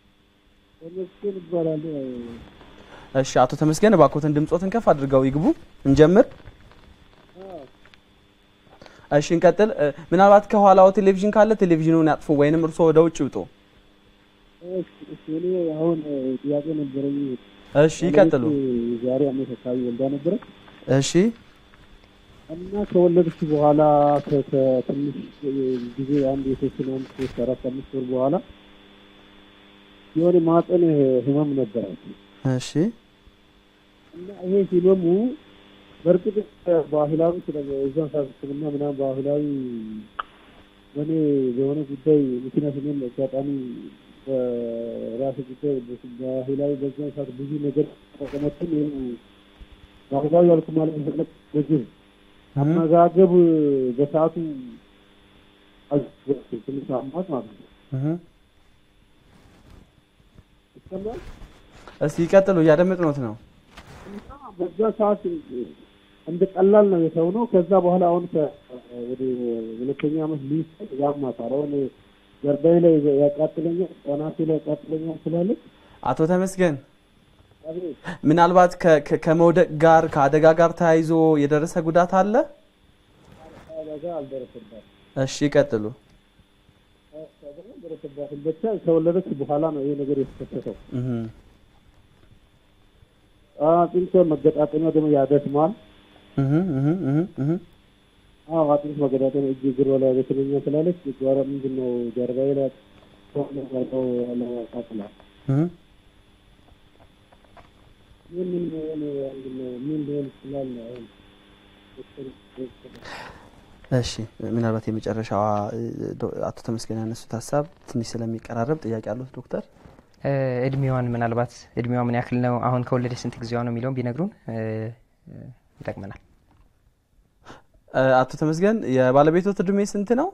እሺ፣ አቶ ተመስገን እባክዎትን ድምጾትን ከፍ አድርገው ይግቡ። እንጀምር። እሺ፣ እንቀጥል። ምናልባት ከኋላው ቴሌቪዥን ካለ ቴሌቪዥኑን ያጥፉ ወይንም እርስዎ ወደ ውጭ ይውጡ። እኔ አሁን ጥያቄ ነበረኝ። እሺ ይቀጥሉ። ዛሬ አመት አካባቢ ወልዳ ነበረ እሺ እና ከወለደች በኋላ ከትንሽ ጊዜ አንድ የተወሰነ አንድ ሶስት አራት አምስት ወር በኋላ የሆነ ማህፀን ህመም ነበራት እሺ እና ይሄ ህመሙ በእርግጥ ባህላዊ ስለዛን ሰዓት ሕክምና ምናምን ባህላዊ በእኔ በሆነ ጉዳይ ምክንያት እኔም አጋጣሚ በራስ ጉዳይ ባህላዊ በዛን ሰዓት ብዙ ነገር ተጠቀመችን ባህላዊ ያልኩ ማለት መሰለህ ምግብ አመጋገብ በሰዓቱ ትንሽ አሟት ማለት ነው። ይሰማል። እስቲ ይቀጥሉ፣ እያደመጥነዎት ነው። በዛ ሰዓት እንደ ቀላል ነው የሰው ነው። ከዛ በኋላ አሁን ወደ ሁለተኛ ዓመት ሊስ ያማታል። አሁን ጀርባዬ ላይ ያቃጥለኛል፣ ጠናቴ ላይ ያቃጥለኛል ስላለች አቶ ተመስገን ምናልባት ከመውደቅ ጋር ከአደጋ ጋር ተያይዞ የደረሰ ጉዳት አለ? አደጋ አልደረሰባትም። እሺ ይቀጥሉ። አልደረሰባትም። ብቻ ከወለደች በኋላ ነው ይሄ ነገር የተከሰተው። አጥንት መገጣጠሚያ ደግሞ ያደክማል። አዎ አጥንት መገጣጠሚያ እጅ እግር ላይ ያደክመኛል ስላለች ጓራ ምንድን ነው ጀርባዬ ላይ ያለው ያቃጥላል። ምን ምን ምን ሊሆን ይችላል? እሺ ምናልባት የመጨረሻዋ አቶ ተመስገን ያነሱት ሀሳብ ትንሽ ስለሚቀራረብ ጥያቄ አሉት ዶክተር? እድሜዋን ምናልባት እድሜዋ ምን ያክል ነው፣ አሁን ከወለደች ስንት ጊዜዋ ነው የሚለውን ቢነግሩን ይጠቅመናል። አቶ ተመስገን የባለቤቶት እድሜ ስንት ነው?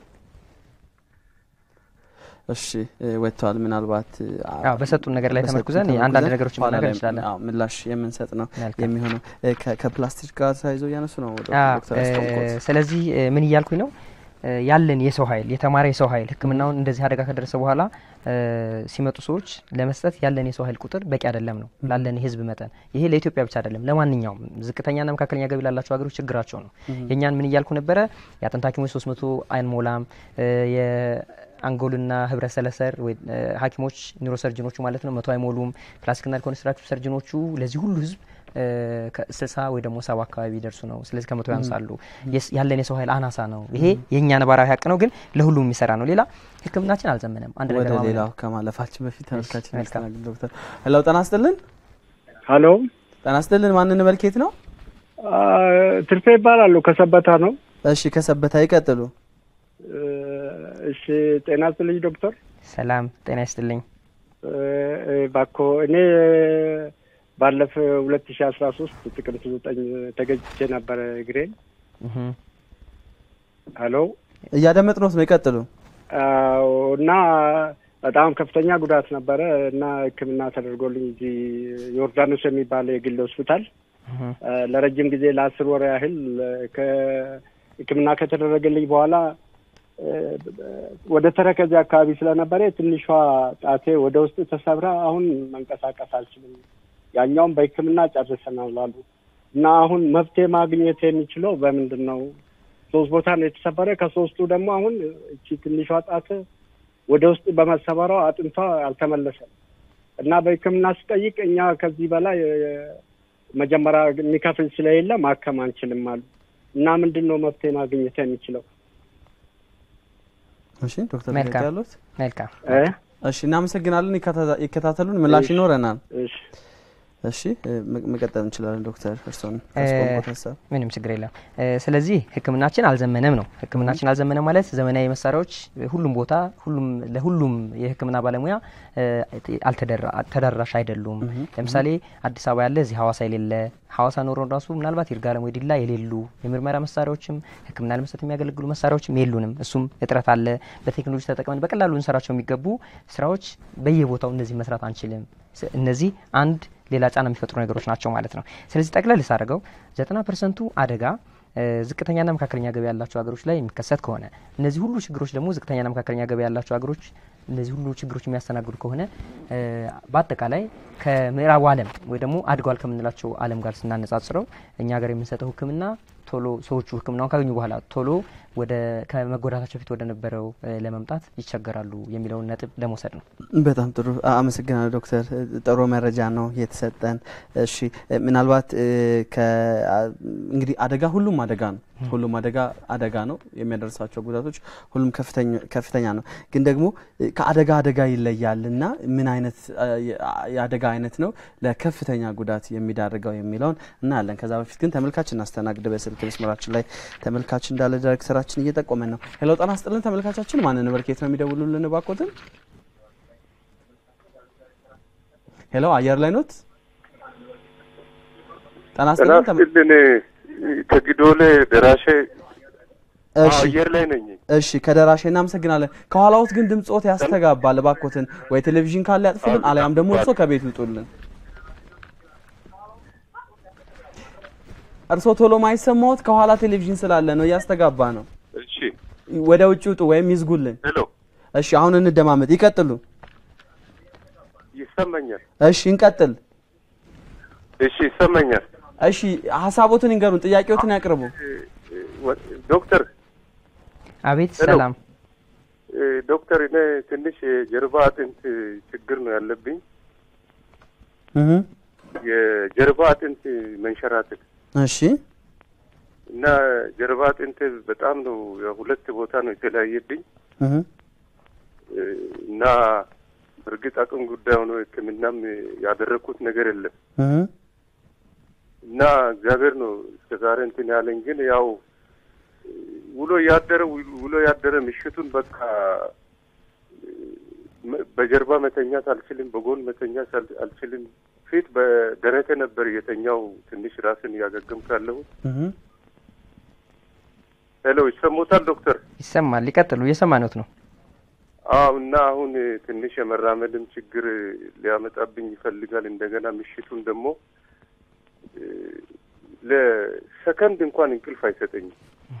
እሺ ወጥተዋል። ምናልባት በሰጡን ነገር ላይ ተመርኩዘን አንዳንድ ነገሮች መናገር እንችላለን። ምላሽ የምንሰጥ ነው የሚሆነው። ከፕላስቲክ ጋር ተያይዞ እያነሱ ነው ዶክተር ያስታውቆት። ስለዚህ ምን እያልኩኝ ነው ያለን የሰው ኃይል የተማረ የሰው ኃይል ሕክምናውን እንደዚህ አደጋ ከደረሰ በኋላ ሲመጡ ሰዎች ለመስጠት ያለን የሰው ኃይል ቁጥር በቂ አይደለም ነው ላለን የህዝብ መጠን። ይሄ ለኢትዮጵያ ብቻ አይደለም፣ ለማንኛውም ዝቅተኛና መካከለኛ ገቢ ላላቸው ሀገሮች ችግራቸው ነው። የእኛን ምን እያልኩ ነበረ? የአጥንት ሐኪሞች ሶስት መቶ አይንሞላም አንጎልና ህብረ ሰለሰር ሐኪሞች ኒውሮሰርጅኖቹ ማለት ነው መቶ አይሞሉም። ፕላስቲክና ኮንስትራክቲቭ ሰርጅኖቹ ለዚህ ሁሉ ህዝብ ስልሳ ወይ ደግሞ ሰባ አካባቢ ይደርሱ ነው። ስለዚህ ከመቶ ያንሳሉ። ያለን የሰው ኃይል አናሳ ነው። ይሄ የእኛ ነባራዊ ሀቅ ነው፣ ግን ለሁሉም የሚሰራ ነው። ሌላ ህክምናችን አልዘመነም። አንድ ወደ ነገር ሌላው ከማለፋችን በፊት ተመልካችን ያስተናግድ ዶክተር ሄሎ፣ ጤና ይስጥልን። ሀሎ ጤና ይስጥልን። ማንን መልኬት ነው? ትርፌ ይባላሉ። ከሰበታ ነው። እሺ፣ ከሰበታ ይቀጥሉ። እሺ፣ ጤና ይስጥልኝ ዶክተር። ሰላም ጤና ይስጥልኝ። ባኮ እኔ ባለፈ ሁለት ሺ አስራ ሶስት ጥቅምት ዘጠኝ ተገጭቼ ነበረ እግሬን። ሀሎ እያደመጥነዎት ነው። ይቀጥሉ። አዎ፣ እና በጣም ከፍተኛ ጉዳት ነበረ እና ሕክምና ተደርጎልኝ እዚህ ዮርዳኖስ የሚባል የግል ሆስፒታል ለረጅም ጊዜ ለአስር ወር ያህል ከሕክምና ከተደረገልኝ በኋላ ወደ ተረከዜ አካባቢ ስለነበረ ትንሿ ጣቴ ወደ ውስጥ ተሰብራ አሁን መንቀሳቀስ አልችልም። ያኛውም በሕክምና ጨርሰናል አሉ እና አሁን መፍትሄ ማግኘት የሚችለው በምንድን ነው? ሶስት ቦታ ነው የተሰበረ። ከሶስቱ ደግሞ አሁን እቺ ትንሿ ጣት ወደ ውስጥ በመሰበሯ አጥንቷ አልተመለሰም እና በሕክምና ስጠይቅ እኛ ከዚህ በላይ መጀመሪያ የሚከፍል ስለሌለ ማከም አንችልም አሉ እና ምንድን ነው መፍትሄ ማግኘት የሚችለው? እሺ ዶክተር መልካም። ያሉት መልካም እ እሺ፣ እናመሰግናለን። ይከታተ- ይከታተሉን፣ ምላሽ ይኖረናል። እሺ እሺ፣ እ፣ መቀጠል እንችላለን ዶክተር እርስዎን እ፣ ያስቆምኩት ሀሳብ ምንም ችግር የለም። እ፣ ስለዚህ ህክምናችን አልዘመነም ነው። ህክምናችን አልዘመነም ማለት ዘመናዊ መሳሪያዎች ሁሉም ቦታ ሁሉም ለሁሉም የህክምና ባለሙያ እ፣ አልተደራ- ተደራሽ አይደሉም። ለምሳሌ አዲስ አበባ ያለ እዚህ ሀዋሳ የሌለ ሀዋሳ ኖሮን ራሱ ምናልባት ይርጋለም ወይ ዲላ የሌሉ የምርመራ መሳሪያዎችም ህክምና ለመስጠት የሚያገለግሉ መሳሪያዎችም የሉንም። እሱም እጥረት አለ። በቴክኖሎጂ ተጠቅመን በቀላሉ ልንሰራቸው የሚገቡ ስራዎች በየቦታው እነዚህ መስራት አንችልም። ስ- እነዚህ አንድ ሌላ ጫና የሚፈጥሩ ነገሮች ናቸው ማለት ነው። ስለዚህ ጠቅለል ሳደርገው ዘጠና ፐርሰንቱ አደጋ እ፣ ዝቅተኛና መካከለኛ ገቢ ያላቸው ሀገሮች ላይ የሚከሰት ከሆነ እነዚህ ሁሉ ችግሮች ደግሞ ዝቅተኛና መካከለኛ ገቢ ያላቸው ሀገሮች እነዚህ ሁሉ ችግሮች የሚያስተናግዱ ከሆነ እ፣ በአጠቃላይ ከምዕራቡ ዓለም ወይ ደግሞ አድጓል ከምንላቸው ዓለም ጋር ስናነጻጽረው እኛ ሀገር የምንሰጠው ሕክምና ቶሎ ሰዎቹ ሕክምናውን ካገኙ በኋላ ቶሎ ወደ ከመጎዳታቸው በፊት ወደ ነበረው እ፣ ለመምጣት ይቸገራሉ የሚለውን ነጥብ ለመውሰድ ነው። በጣም ጥሩ አ- አመሰግናለሁ ዶክተር እ፣ ጥሩ መረጃ ነው የተሰጠን። እሺ እ፣ ምናልባት እ፣ ከ- አ- እንግዲህ አደጋ ሁሉም አደጋ ነው። ሁሉም አደጋ አደጋ ነው የሚያደርሳቸው ጉዳቶች ሁሉም ከፍተኛ ከፍተኛ ነው። ግን ደግሞ እ፣ ከአደጋ አደጋ ይለያል እና ምን አይነት አ፣ የ- አ- የአደጋ አይነት ነው ለከፍተኛ ጉዳት የሚዳርገው የሚለውን እናያለን። ከዛ በፊት ግን ተመልካች እናስተናግድ። በስልክ መስመራችን ላይ ተመልካች እንዳለ ዳይሬክተራችን እየጠቆመን ነው። ሄሎ ጤና ይስጥልን ተመልካቻችን፣ ማንን በርኬት ነው የሚደውሉልን? እባክዎትን ሄሎ አየር ላይ ኖት? ጤና ይስጥልን ተመ- ጥናስጥልን ከጊዶሌ ደራሼ እሺ አየር ላይ ነኝ። እሺ ከደራሼ እናመሰግናለን። ከኋላዎት ግን ድምጾት ያስተጋባል። እባክዎትን ወይ ቴሌቪዥን ካለ ያጥፉልን፣ አሊያም ደግሞ እርሶ ከቤት ይውጡልን። እርሶ ቶሎ ማይሰማዎት ከኋላ ቴሌቪዥን ስላለ ነው፣ እያስተጋባ ነው። እሺ ወደ ውጭ ውጡ ወይም ይዝጉልን። ሄሎ፣ እሺ አሁን እንደማመጥ ይቀጥሉ። ይሰማኛል? እሺ እንቀጥል። እሺ ይሰማኛል። እሺ ሀሳቦትን ይንገሩን፣ ጥያቄዎትን ያቅርቡ። ወ- ዶክተር አቤት ሄሎ። ሰላም። እ፣ ዶክተር እኔ ትንሽ የጀርባ አጥንት ችግር ነው ያለብኝ። እህ የጀርባ አጥንት መንሸራተት እሺ እና ጀርባ አጥንት በጣም ነው ሁለት ቦታ ነው የተለያየብኝ እህ እ፣ እና እርግጥ አቅም ጉዳይ ሆኖ ሕክምናም ያደረግኩት ነገር የለም እህ እና እግዚአብሔር ነው እስከ ዛሬ እንትን ያለኝ። ግን ያው ውሎ ያደረ ውሎ ያደረ ምሽቱን በቃ መ- በጀርባ መተኛት አልችልም፣ በጎን መተኛት አል- አልችልም። ፊት በደረቴ ነበር የተኛው ትንሽ ራስን እያገገምኩ ያለሁት። እህ ሄሎ ይሰሙታል ዶክተር? ይሰማል። ሊቀጥሉ እየሰማኖት ነው። አዎ እና አሁን ትንሽ የመራመድም ችግር ሊያመጣብኝ ይፈልጋል። እንደገና ምሽቱን ደግሞ እ፣ ለሰከንድ እንኳን እንቅልፍ አይሰጠኝም።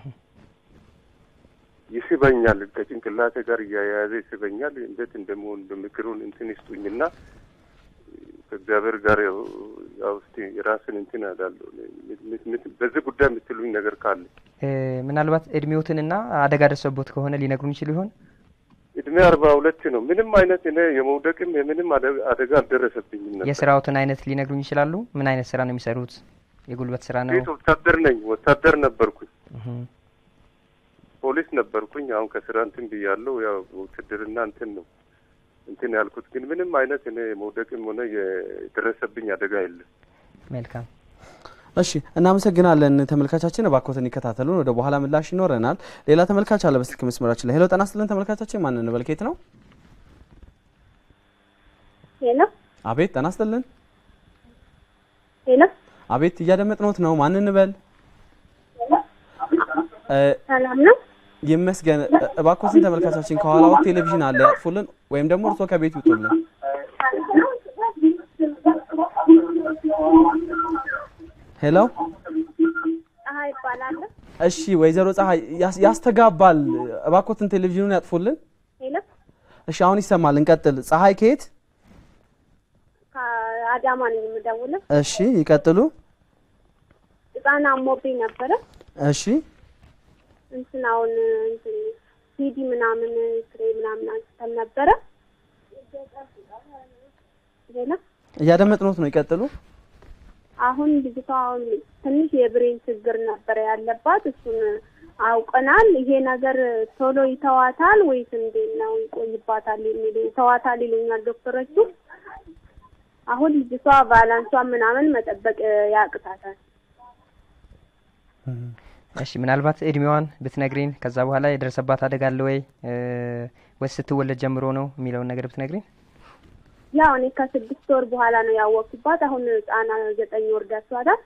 ይስበኛል፣ ከጭንቅላቴ ጋር እያያያዘ ይስበኛል። እንዴት እንደመሆን በምክሩን እንትን ይስጡኝና ከእግዚአብሔር ጋር ያው ያው እስቲ የራስን እንትን ያዳለሁ በዚህ ጉዳይ የምትሉኝ ነገር ካለ እ፣ ምናልባት እድሜዎትንና አደጋ ደርሶቦት ከሆነ ሊነግሩን ይችሉ ይሆን? እድሜ አርባ ሁለት ነው። ምንም አይነት እኔ የመውደቅም የምንም አደ- አደጋ አልደረሰብኝም ነበር። የስራዎትን አይነት ሊነግሩኝ ይችላሉ? ምን አይነት ስራ ነው የሚሰሩት? የጉልበት ስራ ነው? ቤት ወታደር ነኝ። ወታደር ነበርኩኝ። እህ። ፖሊስ ነበርኩኝ። አሁን ከስራ እንትን ብያለሁ። ያው ውትድርና እንትን ነው እንትን ያልኩት ግን ምንም አይነት እኔ መውደቅም ሆነ የደረሰብኝ አደጋ የለም። መልካም እሺ እናመሰግናለን ተመልካቻችን። እባክዎትን ይከታተሉን፣ ወደ በኋላ ምላሽ ይኖረናል። ሌላ ተመልካች አለ በስልክ መስመራችን ላይ። ሄሎ ጤና ይስጥልን ተመልካቻችን፣ ማን እንበል? ከየት ነው? ሄሎ አቤት ጤና ይስጥልን። ሄሎ አቤት እያደመጥነዎት ነው። ማን እንበል? እ፣ ሰላም ነው? ይመስገን። እ፣ እባክዎትን ተመልካቻችን ከኋላው ቴሌቪዥን አለ ያጥፉልን፣ ወይም ደግሞ እርስዎ ከቤት ይውጡልን። ሄሎ ፀሐይ ይባላለሁ። እሺ፣ ወይዘሮ ፀሐይ ያስ- ያስተጋባል። እባክዎትን ቴሌቪዥኑን ያጥፉልን። ሄሎ እሺ፣ አሁን ይሰማል። እንቀጥል። ፀሐይ ከየት? ከአዳማ ነኝ የምደውለው። እሺ፣ ይቀጥሉ። ህፃን አሞብኝ ነበረ። እሺ፣ እንትን አሁን እንትን ሲዲ ምናምን ስሬ ምናምን አንስተን ነበረ። ሄሎ እያደመጥነዎት ነው። ይቀጥሉ። አሁን ልጅቷ አሁን ትንሽ የብሬን ችግር ነበረ ያለባት። እሱን አውቀናል። ይሄ ነገር ቶሎ ይተዋታል ወይስ እንዴት ነው ይቆይባታል? የሚሉ ይተዋታል ይሉኛል ዶክተሮቹ። አሁን ልጅቷ ባላንሷን ምናምን መጠበቅ ያቅታታል። እሺ ምናልባት እድሜዋን ብትነግሪን፣ ከዛ በኋላ የደረሰባት አደጋ አለ ወይ እ፣ ወይስ ስትወለድ ጀምሮ ነው የሚለውን ነገር ብትነግሪን። ያው እኔ ከስድስት ወር በኋላ ነው ያወቅኩባት። አሁን ህጻና ዘጠኝ ወር ደርሷታል።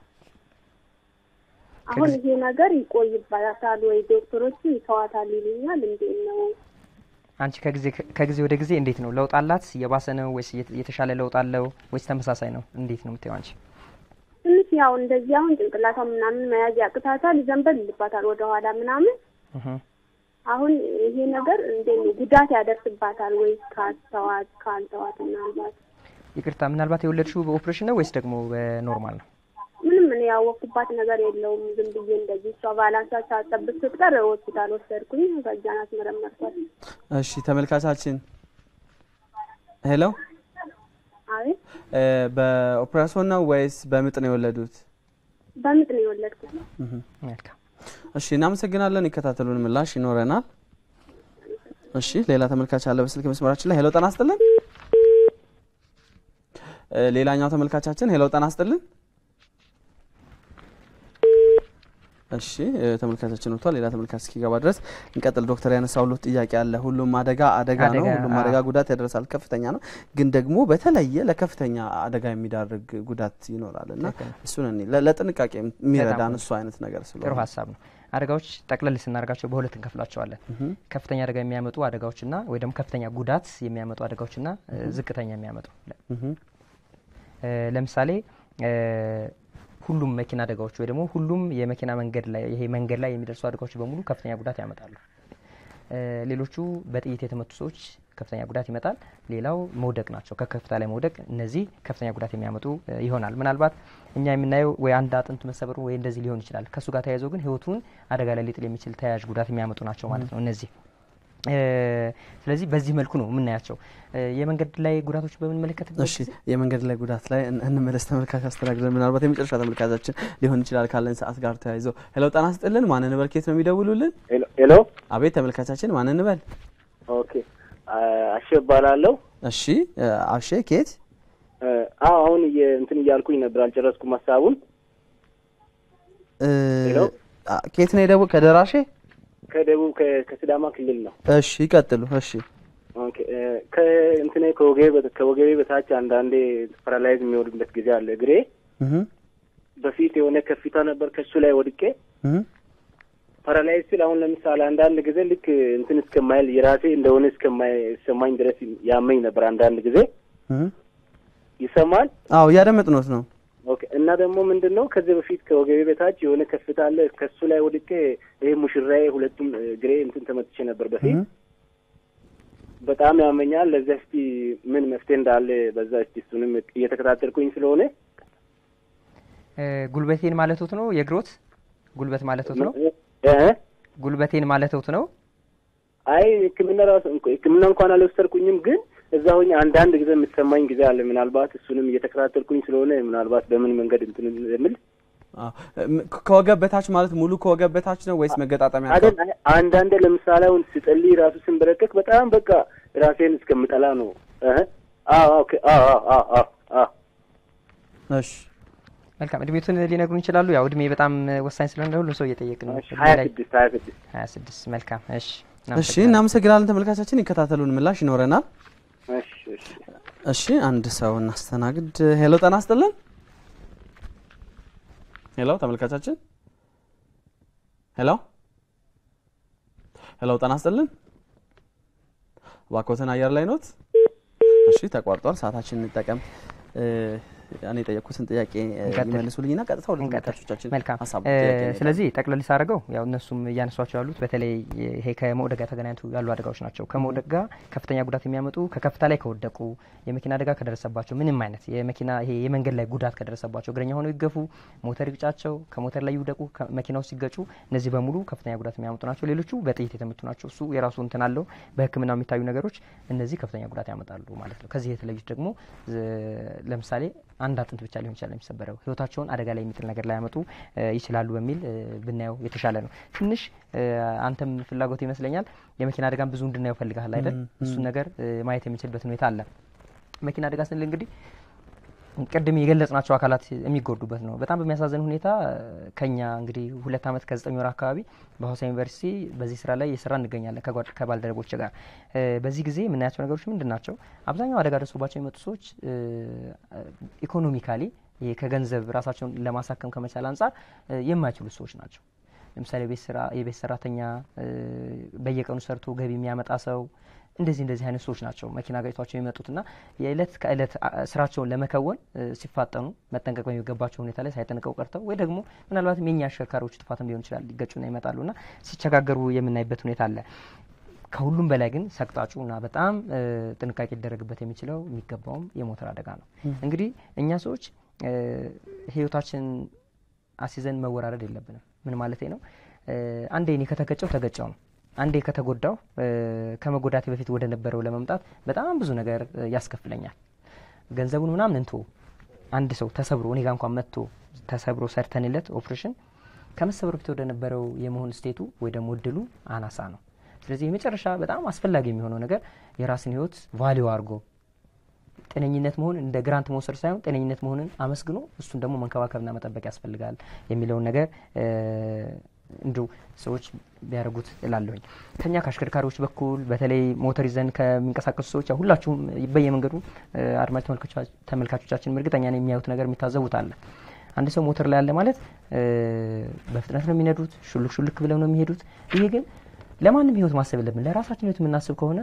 አሁን ይሄ ነገር ይቆይባታል ወይ ዶክተሮቹ ይተዋታል ይሉኛል። እንዴት ነው? አንቺ ከጊዜ ከጊዜ ወደ ጊዜ እንዴት ነው ለውጥ አላት? የባሰ ነው ወይስ የት- የተሻለ ለውጥ አለው ወይስ ተመሳሳይ ነው? እንዴት ነው የምታየው አንቺ? ትንሽ ያው እንደዚህ አሁን ጭንቅላቷ ምናምን መያዝ ያቅታታል፣ ዘንበል ይልባታል ወደኋላ ምናምን። እህ። አሁን ይሄ ነገር እንዴት ነው ጉዳት ያደርስባታል ወይስ ካስተዋት ካልተዋት ምናልባት ይቅርታ ምናልባት የወለድሽው በኦፕሬሽን ነው ወይስ ደግሞ በኖርማል ነው? ምንም እኔ ያወቅኩባት ነገር የለውም። ዝም ብዬ እንደዚህ እሷ ባላንሷ ሳጠብቅ ስትቀር ሆስፒታል ወሰድኩኝ። ከዛን አስመረመርኳት። እሺ ተመልካቻችን፣ ሄሎ አቤት እ፣ በኦፕራሲዮን ነው ወይስ በምጥ ነው የወለዱት? በምጥ ነው የወለድኩት። መልካም እሺ እናመሰግናለን። ይከታተሉን፣ ምላሽ ይኖረናል። እሺ ሌላ ተመልካች አለ በስልክ መስመራችን ላይ። ሄሎ ጤና ይስጥልን። እ፣ ሌላኛው ተመልካቻችን ሄሎ ጤና ይስጥልን። እሺ እ፣ ተመልካቻችን ወጥቷል። ሌላ ተመልካች እስኪገባ ድረስ እንቀጥል። ዶክተር ያነሳውሉት ጥያቄ አለ። ሁሉም አደጋ አደጋ ነው። አደጋ፣ ሁሉም አዎ። አደጋ ጉዳት ያደርሳል፣ ከፍተኛ ነው። ግን ደግሞ በተለየ ለከፍተኛ አደጋ የሚዳርግ ጉዳት ይኖራል እና ትክክል ነው። እሱን እኔ ለ- ለጥንቃቄ የሚረዳን በጣም እሱ አይነት ነገር ጥሩ ስለሆነ ሀሳብ ነው። አደጋዎች ጠቅለል ስናደርጋቸው በሁለት እንከፍላቸዋለን። እህ፣ ከፍተኛ አደጋ የሚያመጡ አደጋዎችና ወይ ደግሞ ከፍተኛ ጉዳት የሚያመጡ አደጋዎችና እ፣ ዝቅተኛ የሚያመጡ እህ፣ እ፣ ለምሳሌ እ፣ ሁሉም መኪና አደጋዎች ወይ ደግሞ ሁሉም የመኪና መንገድ ላይ ይሄ መንገድ ላይ የሚደርሱ አደጋዎች በሙሉ ከፍተኛ ጉዳት ያመጣሉ። እ፣ ሌሎቹ በጥይት የተመቱ ሰዎች ከፍተኛ ጉዳት ይመጣል። ሌላው መውደቅ ናቸው። ከከፍታ ላይ መውደቅ፣ እነዚህ ከፍተኛ ጉዳት የሚያመጡ እ፣ ይሆናል። ምናልባት እኛ የምናየው ወይ አንድ አጥንት መሰበሩ ወይ እንደዚህ ሊሆን ይችላል። ከእሱ ጋር ተያይዞ ግን ህይወቱን አደጋ ላይ ሊጥል የሚችል ተያያዥ ጉዳት የሚያመጡ ናቸው ማለት ነው እነዚህ እ፣ ስለዚህ በዚህ መልኩ ነው የምናያቸው። እ፣ የመንገድ ላይ ጉዳቶች በምንመለከትበት እሺ የመንገድ ላይ ጉዳት ላይ እን- እንመለስ። ተመልካች አስተናግደን ምናልባት የመጨረሻ ተመልካቻችን ሊሆን ይችላል ካለን ሰዓት ጋር ተያይዞ ሄሎ ጤና ይስጥልን። ማን እንበል? ከየት ነው የሚደውሉልን? ሄሎ ሄሎ። አቤት ተመልካቻችን ማን እንበል? ኦኬ አሸ እባላለሁ። እሺ እ፣ አብሼ ከየት? እ፣ አዎ አሁን እየ- እንትን እያልኩኝ ነበር አልጨረስኩም ሀሳቡን። እ፣ ሄሎ። አ፣ ከየት ነው የደወ ከደራሼ? ከደቡብ ከ- ከሲዳማ ክልል ነው። እሺ ይቀጥሉ። እሺ ኦኬ እ፣ ከእንትኔ ከወገቤ በ- ከወገቤ በታች አንዳንዴ ፓራላይዝ የሚወድበት ጊዜ አለ። እግሬ እህ በፊት የሆነ ከፊታ ነበር ከሱ ላይ ወድቄ እህ ፓራላይዝ ሲል አሁን ለምሳሌ አንዳንድ ጊዜ ልክ እንትን እስከማይል የራሴ እንደሆነ እስከማይሰማኝ ድረስ ያመኝ ነበር። አንዳንድ ጊዜ እህ ይሰማል። አዎ እያደመጥኖት ነው። ኦኬ እና ደግሞ ምንድን ነው ከዚህ በፊት ከወገቤ በታች የሆነ ከፍታ አለ። ከሱ ላይ ወድቄ ይሄ ሙሽራዬ ሁለቱም እግሬ እንትን ተመትቼ ነበር በፊት እህ በጣም ያመኛል። ለዚያ እስቲ ምን መፍትሄ እንዳለ በዛ እስቲ እሱንም እየተከታተልኩኝ ስለሆነ እ፣ ጉልበቴን ማለቶት ነው የእግሮት ጉልበት ማለቶት ነው እ? ጉልበቴን ማለቶት ነው አይ ሕክምና ራሱ ሕክምና እንኳን አልወሰድኩኝም፣ ግን እዛ ሆኜ አንዳንድ ጊዜ የምትሰማኝ ጊዜ አለ። ምናልባት እሱንም እየተከታተልኩኝ ስለሆነ ምናልባት በምን መንገድ እንትን የምል አዎ። እም፣ ከወገብ በታች ማለት ሙሉ ከወገብ በታች ነው ወይስ መገጣጠሚያ አይደል? አይ፣ አንዳንዴ ለምሳሌ አሁን ስጸልይ ራሱ ስንበረከክ በጣም በቃ ራሴን እስከምጠላ ነው። እህ አዎ ኦኬ አዎ አዎ አዎ አዎ እሺ መልካም እድሜቱን ሊነግሩን ይችላሉ? ያው እድሜ በጣም ወሳኝ ስለሆነ ሁሉም ሰው እየጠየቅ ነው። ሀያ ስድስት ሀያ ስድስት ሀያ ስድስት መልካም እሺ እሺ እናመሰግናለን ተመልካቻችን ይከታተሉን ምላሽ ይኖረናል እሺ እሺ እሺ አንድ ሰው እናስተናግድ ሄሎ ጤና ይስጥልን ሄሎ ተመልካቻችን ሄሎ ሄሎ ጤና ይስጥልን እባክዎትን አየር ላይ ኖት እሺ ተቋርጧል ሰዓታችን እንጠቀም እ፣ እኔ የጠየቅኩትን ጥያቄ እ፣ እንቀጥል። ይመልሱልኝና ቀጥታ ወደ እንቀጥል። ተመልካቾቻችን መልካም ሀሳብ እ፣ ጥያቄ እንሄዳለን። ስለዚህ ጠቅለል ሳደርገው ያው እነሱም እያነሷቸው ያሉት በተለይ ይሄ ከመውደቅ ጋር ተገናኝቶ ያሉ አደጋዎች ናቸው። ከመውደቅ ጋር ከፍተኛ ጉዳት የሚያመጡ ከከፍታ ላይ ከወደቁ የመኪና አደጋ ከደረሰባቸው ምንም አይነት የመኪና ይሄ የመንገድ ላይ ጉዳት ከደረሰባቸው እግረኛ ሆነው ይገፉ፣ ሞተር ይግጫቸው፣ ከሞተር ላይ ይውደቁ፣ መኪና ውስጥ ሲገጩ እነዚህ በሙሉ ከፍተኛ ጉዳት የሚያመጡ ናቸው። ሌሎቹ በጥይት የተመቱ ናቸው። እሱ የራሱ እንትን አለው። በሕክምና የሚታዩ ነገሮች እነዚህ ከፍተኛ ጉዳት ያመጣሉ ማለት ነው። ከዚህ የተለዩት ደግሞ ዝ- ለምሳሌ አንድ አጥንት ብቻ ሊሆን ይችላል የሚሰበረው ህይወታቸውን አደጋ ላይ የሚጥል ነገር ላይ ያመጡ ይችላሉ በሚል እ፣ ብናየው የተሻለ ነው። ትንሽ እ፣ አንተም ፍላጎት ይመስለኛል የመኪና አደጋን ብዙ እንድናየው ፈልጋል አይደል? እሱን ነገር እ፣ ማየት የምንችልበት ሁኔታ አለ። መኪና አደጋ ስንል እንግዲህ ቅድም የገለጽናቸው አካላት የሚጎዱበት ነው። በጣም በሚያሳዝን ሁኔታ ከኛ እንግዲህ ሁለት ዓመት ከዘጠኝ ወር አካባቢ በሀዋሳ ዩኒቨርሲቲ በዚህ ስራ ላይ የስራ እንገኛለን ከጓድ- ከባልደረቦች ጋር እ፣ በዚህ ጊዜ የምናያቸው ነገሮች ምንድን ናቸው? አብዛኛው አደጋ ደርሶባቸው የመጡ ሰዎች ኢኮኖሚካሊ ይሄ ከገንዘብ ራሳቸውን ለማሳከም ከመቻል አንጻር እ፣ የማይችሉ ሰዎች ናቸው። ለምሳሌ የቤት ስራ የቤት ሰራተኛ እ፣ በየቀኑ ሰርቶ ገቢ የሚያመጣ ሰው እንደዚህ እንደዚህ አይነት ሰዎች ናቸው መኪና ገጭቷቸው የሚመጡትና የዕለት ከዕለት አ- ስራቸውን ለመከወን እ፣ ሲፋጠኑ መጠንቀቅ በሚገባቸው ሁኔታ ላይ ሳይጠንቀቁ ቀርተው ወይ ደግሞ ምናልባትም የኛ አሽከርካሪዎች ጥፋትም ሊሆን ይችላል ሊገጩና ይመጣሉና ሲቸጋገሩ የምናይበት ሁኔታ አለ። ከሁሉም በላይ ግን ሰቅጣጩና በጣም እ፣ ጥንቃቄ ሊደረግበት የሚችለው የሚገባውም የሞተር አደጋ ነው። እንግዲህ እኛ ሰዎች እ፣ ህይወታችን አስይዘን መወራረድ የለብንም። ምን ማለቴ ነው? እ፣ አንዴ እኔ ከተገጨው ተገጨው ነው። አንዴ ከተጎዳው እ፣ ከመጎዳቴ በፊት ወደ ነበረው ለመምጣት በጣም ብዙ ነገር እ፣ ያስከፍለኛል። ገንዘቡን ምናምን እንቶ አንድ ሰው ተሰብሮ እኔ ጋ እንኳን መጥቶ ተሰብሮ ሰርተንለት ኦፕሬሽን ከመሰበሩ በፊት ወደ ነበረው የመሆን ስቴቱ ወይ ደግሞ እድሉ አናሳ ነው። ስለዚህ የመጨረሻ በጣም አስፈላጊ የሚሆነው ነገር የራስን ህይወት ቫሊዩ አድርጎ ጤነኝነት መሆን እንደ ግራንት መውሰድ ሳይሆን ጤነኝነት መሆንን አመስግኖ እሱን ደግሞ መንከባከብና መጠበቅ ያስፈልጋል የሚለውን ነገር እ፣ እንዲሁ ሰዎች ቢያደርጉት እላለሁኝ። ከኛ ከአሽከርካሪዎች በኩል በተለይ ሞተር ይዘን ከሚንቀሳቀሱ ሰዎች ያው ሁላችሁም በየመንገዱ እ፣ አድማጭ ተመልካቾቻ- ተመልካቾቻችን እርግጠኛ ነው የሚያዩት ነገር የሚታዘቡት አለ። አንድ ሰው ሞተር ላይ ያለ ማለት እ፣ በፍጥነት ነው የሚነዱት፣ ሹልክ ሹልክ ብለው ነው የሚሄዱት። ይሄ ግን ለማንም ህይወት ማሰብ የለብን። ለራሳችን ህይወት የምናስብ ከሆነ